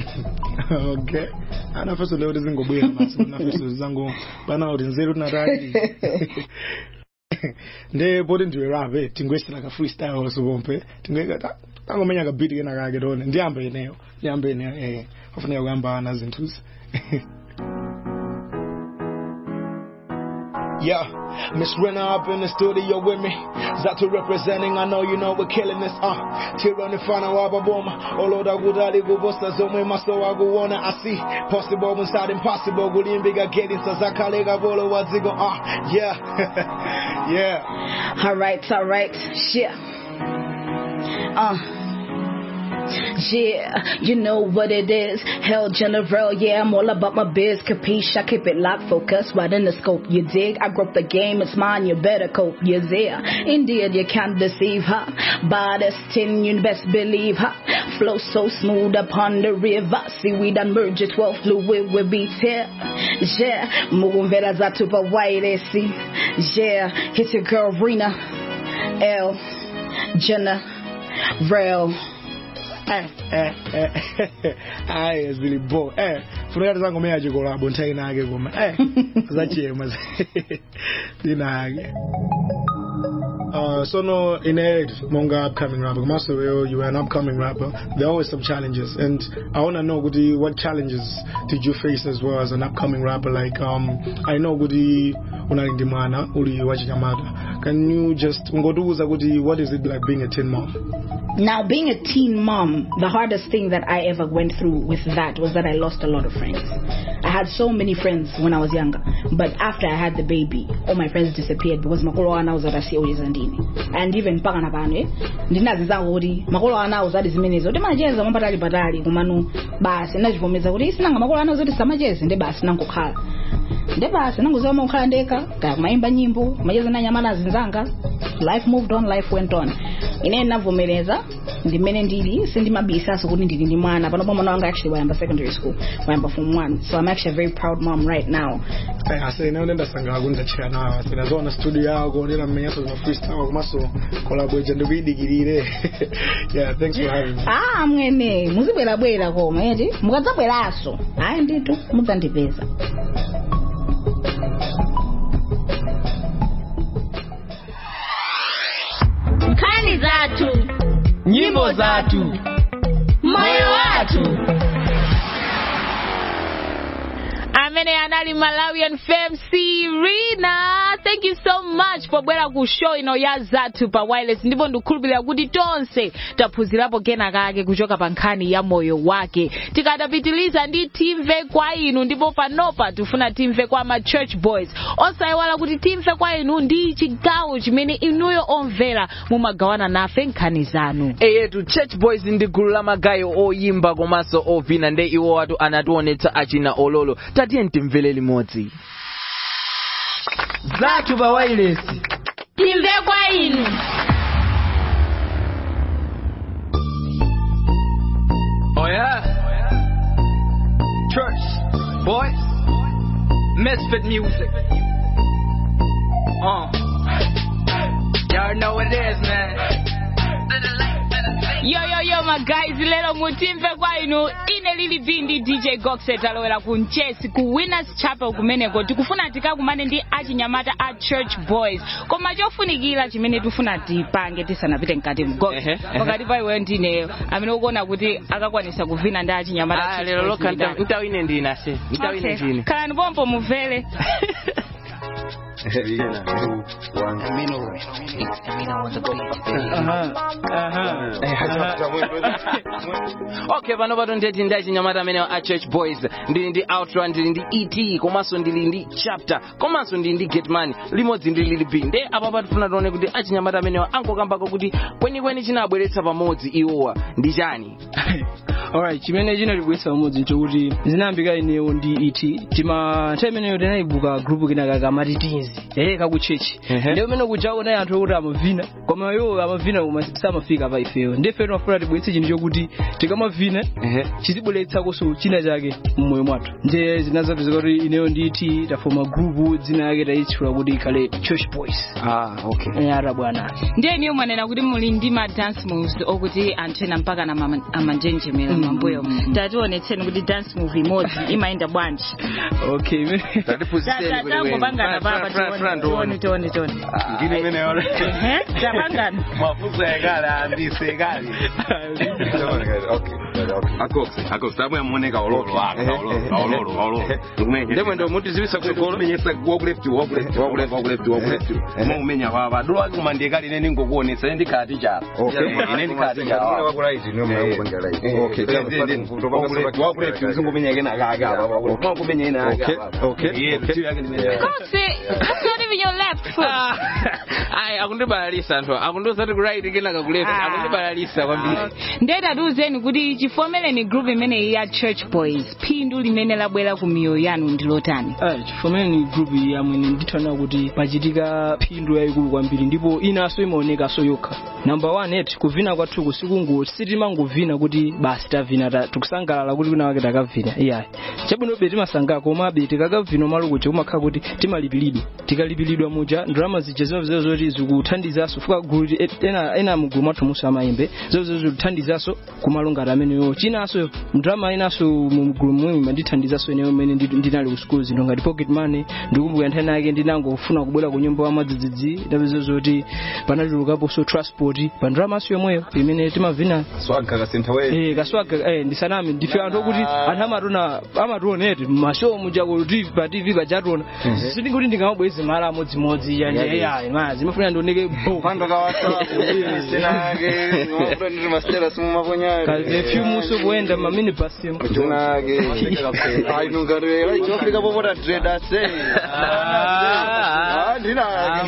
okay anafeso leo kuti zingobwera masi nafeso zangu pana kuti nzeru tinataki nde poti ndiwe rape tingoyesera ka freestyle sopompe tingoyeka tangomenya ka beat kena kake tone ndiyambe ineyo ndiyambe ineyo eh ofuneka kuyamba na zinthuzi Yeah, Miss Renner up in the studio with me. Zato representing, I know you know we're killing this. Uh, Tirani fana waba boma. Oloda gudali gubosta zomwe maso waguona. I see possible inside impossible. Gulimbiga getting sazakalega bolo wazigo. Uh, yeah, yeah. Alright, alright, shit. Uh. Yeah, you know what it is. Hell General, yeah, I'm all about my biz. Capiche, I keep it locked, focus right in the scope. You dig? I broke the game, it's mine, you better cope. You there? Indeed, you can't deceive her. By this tin, you best believe her. Flow so smooth upon the river. See, we done merge it, 12 fluid with beats here. Yeah, mugumbera zatu pa white see. Yeah, hit your girl Rena. L. Jenna. Real. Eh, eh, eh, ayi ezili bo eh funeka tizangomenya chikolabo nthawi nake koma eh zachiyema ndinake Uh, so no, in Ed, Monga upcoming rapper, Master Will, you are an upcoming rapper. There are always some challenges, and I wanna know, Gudi, what challenges did you face as well as an upcoming rapper? Like, um, I know, Gudi, unalindimana, uli wachikamata. Can you just, ungoduza, Gudi, what is it like being a teen mom? Now, being a teen mom, the hardest thing that I ever went through with that was that I lost a lot of friends. I had so many friends when I was younger, but after I had the baby, all my friends disappeared because makolo anawo zatasiya ndine and even mpaka napano eh ndinazi zangu kuti makolo anawo zati zimenezo timacheza mapatali patali kumano basi ndachivomeza kuti isinanga makolo anawo zoti samacheze nde basi nangokhala nde basi nangoziwa makukhala ndekha kaya kumayimba nyimbo kumacheza na nyamala zinzanga life moved on life went on ine ndinavomereza ndimene ndili sindimabisaso kuti ndili ndi mwana panopo mwana wanga actually wayamba secondary school wayamba form one so i'm actually a very proud mom right now Eh, ase nayo ndendasangala kuti ndachira nawo ase ndazoona studio yawo kuonera mmenyaso za freestyle komanso kolabo ija ndikuyidikirire yeah thanks for having me ah mwene muzibwerabwera koma eti mukadzabweranso ayi nditu mudzandipeza nkhani zathu nyimbo zathu moyo wathu amene anali malawian fam sirina thank you so much pobwera ku show ino ya zathu pa wireless ndipo ndikukhulupirira kuti tonse taphunzirapo kena kake kuchoka pa nkhani ya moyo wake tikatapitiliza ndi timve kwa inu ndipo panopa tifuna timve kwa ma church boys osayiwala kuti timve kwa inu ndi chigawo chimene inuyo omvera mumagawana nafe nkhani zanu eyetu church boys ndi gulu la magayi oyimba komanso ovina nde iwo watu anationetsa achina ololo tatiye timvere limodzi zathu pa wireless timve kwa inu Oh yeah. Church, boys, misfit music. Uh. Y'all know what it is, man. yo yo yo my guys lero mutimve kwa inu ine lili bindi dj goxet alowera ku mchesi ku winners chapel kumeneko tikufuna tikakumane ndi achinyamata a church boys koma chofunikira chimene tifuna tipange tisanapite mkati mgox Ehe, ehe. pakati pa iweyo ndineyo amene ukuona kuti akakwanisa kuvina ndi achinyamata a Ah, Church lero Boys lokha ndi nta- nthawi ine ndine ase nthawi ine Okay. ndine khalani pompo muvele okay pano pato ndeti ndi achinyamata amene a church boys ndili ndi outro ndili ndi et komanso ndili ndi chapter komanso ndili ndi getman limodzi ndi lili b nde apa patifuna tione kuti achinyamata amenewa ankokambako kuti kwenikweni chinabweretsa pamodzi iwowa ndi chani alright chimene chinatibweretsa pamodzi nchokuti zinayambika ineyo ndi iti tima nthawi imeneyo tinayibuka group kinaka kamati tinzi ehe kakuchechi ndi umene kujako naye anthu okuti amavina koma iwo amavina koma samafika pa ifeyo ndi ife timafuna tibweretse chinthu chokuti tikamavina chizibweretsakonso china chake mmoyo mwathu nje zinazapezeka kuti ineyo ndi iti tafoma group dzina yake tayitchula kuti ikhale church boys ah okay yara bwana ndiye niyo mwanena kuti muli ndi ma dance moves okuti anthu ena mpaka na mama- amanjenjemera mambuyo tationetseni kuti dance move imodzi imayenda bwanji okay tangopangana papa tione tione tione ngini imene yona Ehe, tapangana mafunzo yakale ambise kale akokse akokse tabu yamuoneka ololo aka ololo ololo ololo ndemwe ndo mutizibisa kutsogolo menyesa walk left walk left walk left walk left walk left mo umenya baba dolo wake kumande kali nene ngokuonesa ine ndikati chapa ine ndikati chapa okay walk left walk left uzingomenya kena kaka baba walk kumenya ina Okay, okay yeah tiyo yake nimenya Kosi, that's not even your left foot. ayi akundibalalisa anthu akundizati kuraiti kenaka kuleft akundibalalisa kwambiri ndeta tiuzeni kuti chifomereni group imeneyi ya church boys phindu limene labwera ku miyoyo yanu ndilotani chifomeni group yamwene ndithana kuti pachitika phindu yayikulu kwambiri ndipo inaso imaonekaso yokha number one eti kuvina kwathuku sikungu sitimangovina kuti basi tavina ta- tikusangalala kuti kuna wake takavina iyayi chabwinobe timasangala komabe tikakavina malo kuja kumakhala kuti timalipilidwa tikalipilidwa muja ndalama zija zimaviza zoti zikuthandizaso fuka gulu ti- et- ena ena mugulu mwathu musa amayimbe zozo zikuthandizaso kumalungata ameneyo chinaso ndalama inaso mugulu mwe mandithandizaso ineyo imene ndi- ndinali ku school zino ngati pocket money ndikumbuka nthani yake ndinangofuna kubwera ku nyumba wa madzidzidzi ndaviza zoti panachulukaponso transport pa ndalamaso yomweyo imene timavina swaga kasentha we eh kaswaga eh ndisanami ndife anthu okuti anthu amatona amationeti mashow mujako tv pa tv pajatona sindikuti ndingamabweze mala amodzimodzi yani Yeah, yeah, yeah, zimafuna ndioneke bo pando kawasa sinake ndi mastera simu maponya few muso kuenda mamini pasimu tunake ai nungarera ichofika popota trader say ah ndina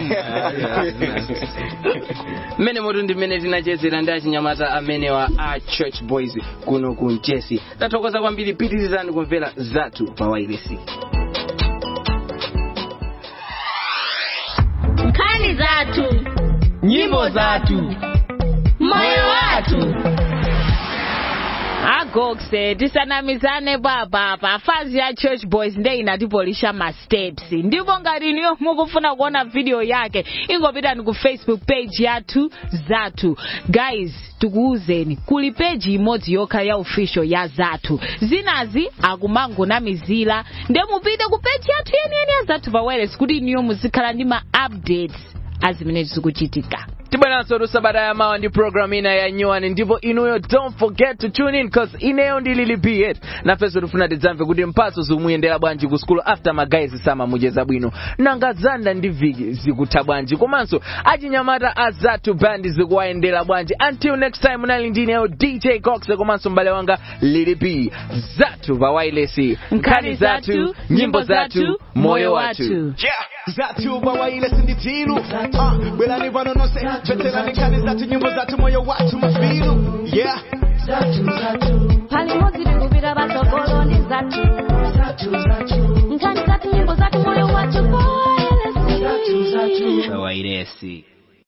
mmene moto ndi mmene tinachezera ndi achinyamata amenewa a church boys kuno ku mchesi tathokoza kwambiri pitirizani kumvera zathu pa wailesi nkhani zathu nyimbo zathu gokse tisanamizane papapa fazi ya church boys nde inatipolisha masteps ndipo ngati niyo mukufuna kuona video yake ingopitani ku facebook page yathu zathu guys tikuuzeni kuli peji imodzi yokha ya official ya zathu zinazi akumangonamizira nde mupite ku peji yathu yeniyeni ya zathu pa wireless kuti niyo muzikhala ndi ma updates azimene zikuchitika tibweranso tusabata ya mawa ndi program ina ya nyuwani ndipo inuyo don't forget to tune in cause ineyo ndi lili bit nafenso tifuna tidzamve kuti mphatso zimuyendera bwanji ku skulu after magayizi samamucheza bwino nanga zanda ndi viki zikutha bwanji komanso achinyamata azathu band zikuwayendera bwanji until next time munali ndi ineyo dj cox komanso mbale wanga lili b zathu pa wailesi nkhani zathu nyimbo zathu moyo wathu zathu bawaile sinditilu Ah, bwerani pano nonse veterani nkhani zathu nyimbo zathu moyo wathu mafilu yeah pali modzi tikupita patsogolo ndi zathu nkhani zathu nyimbo zathu moyo wathu wailesi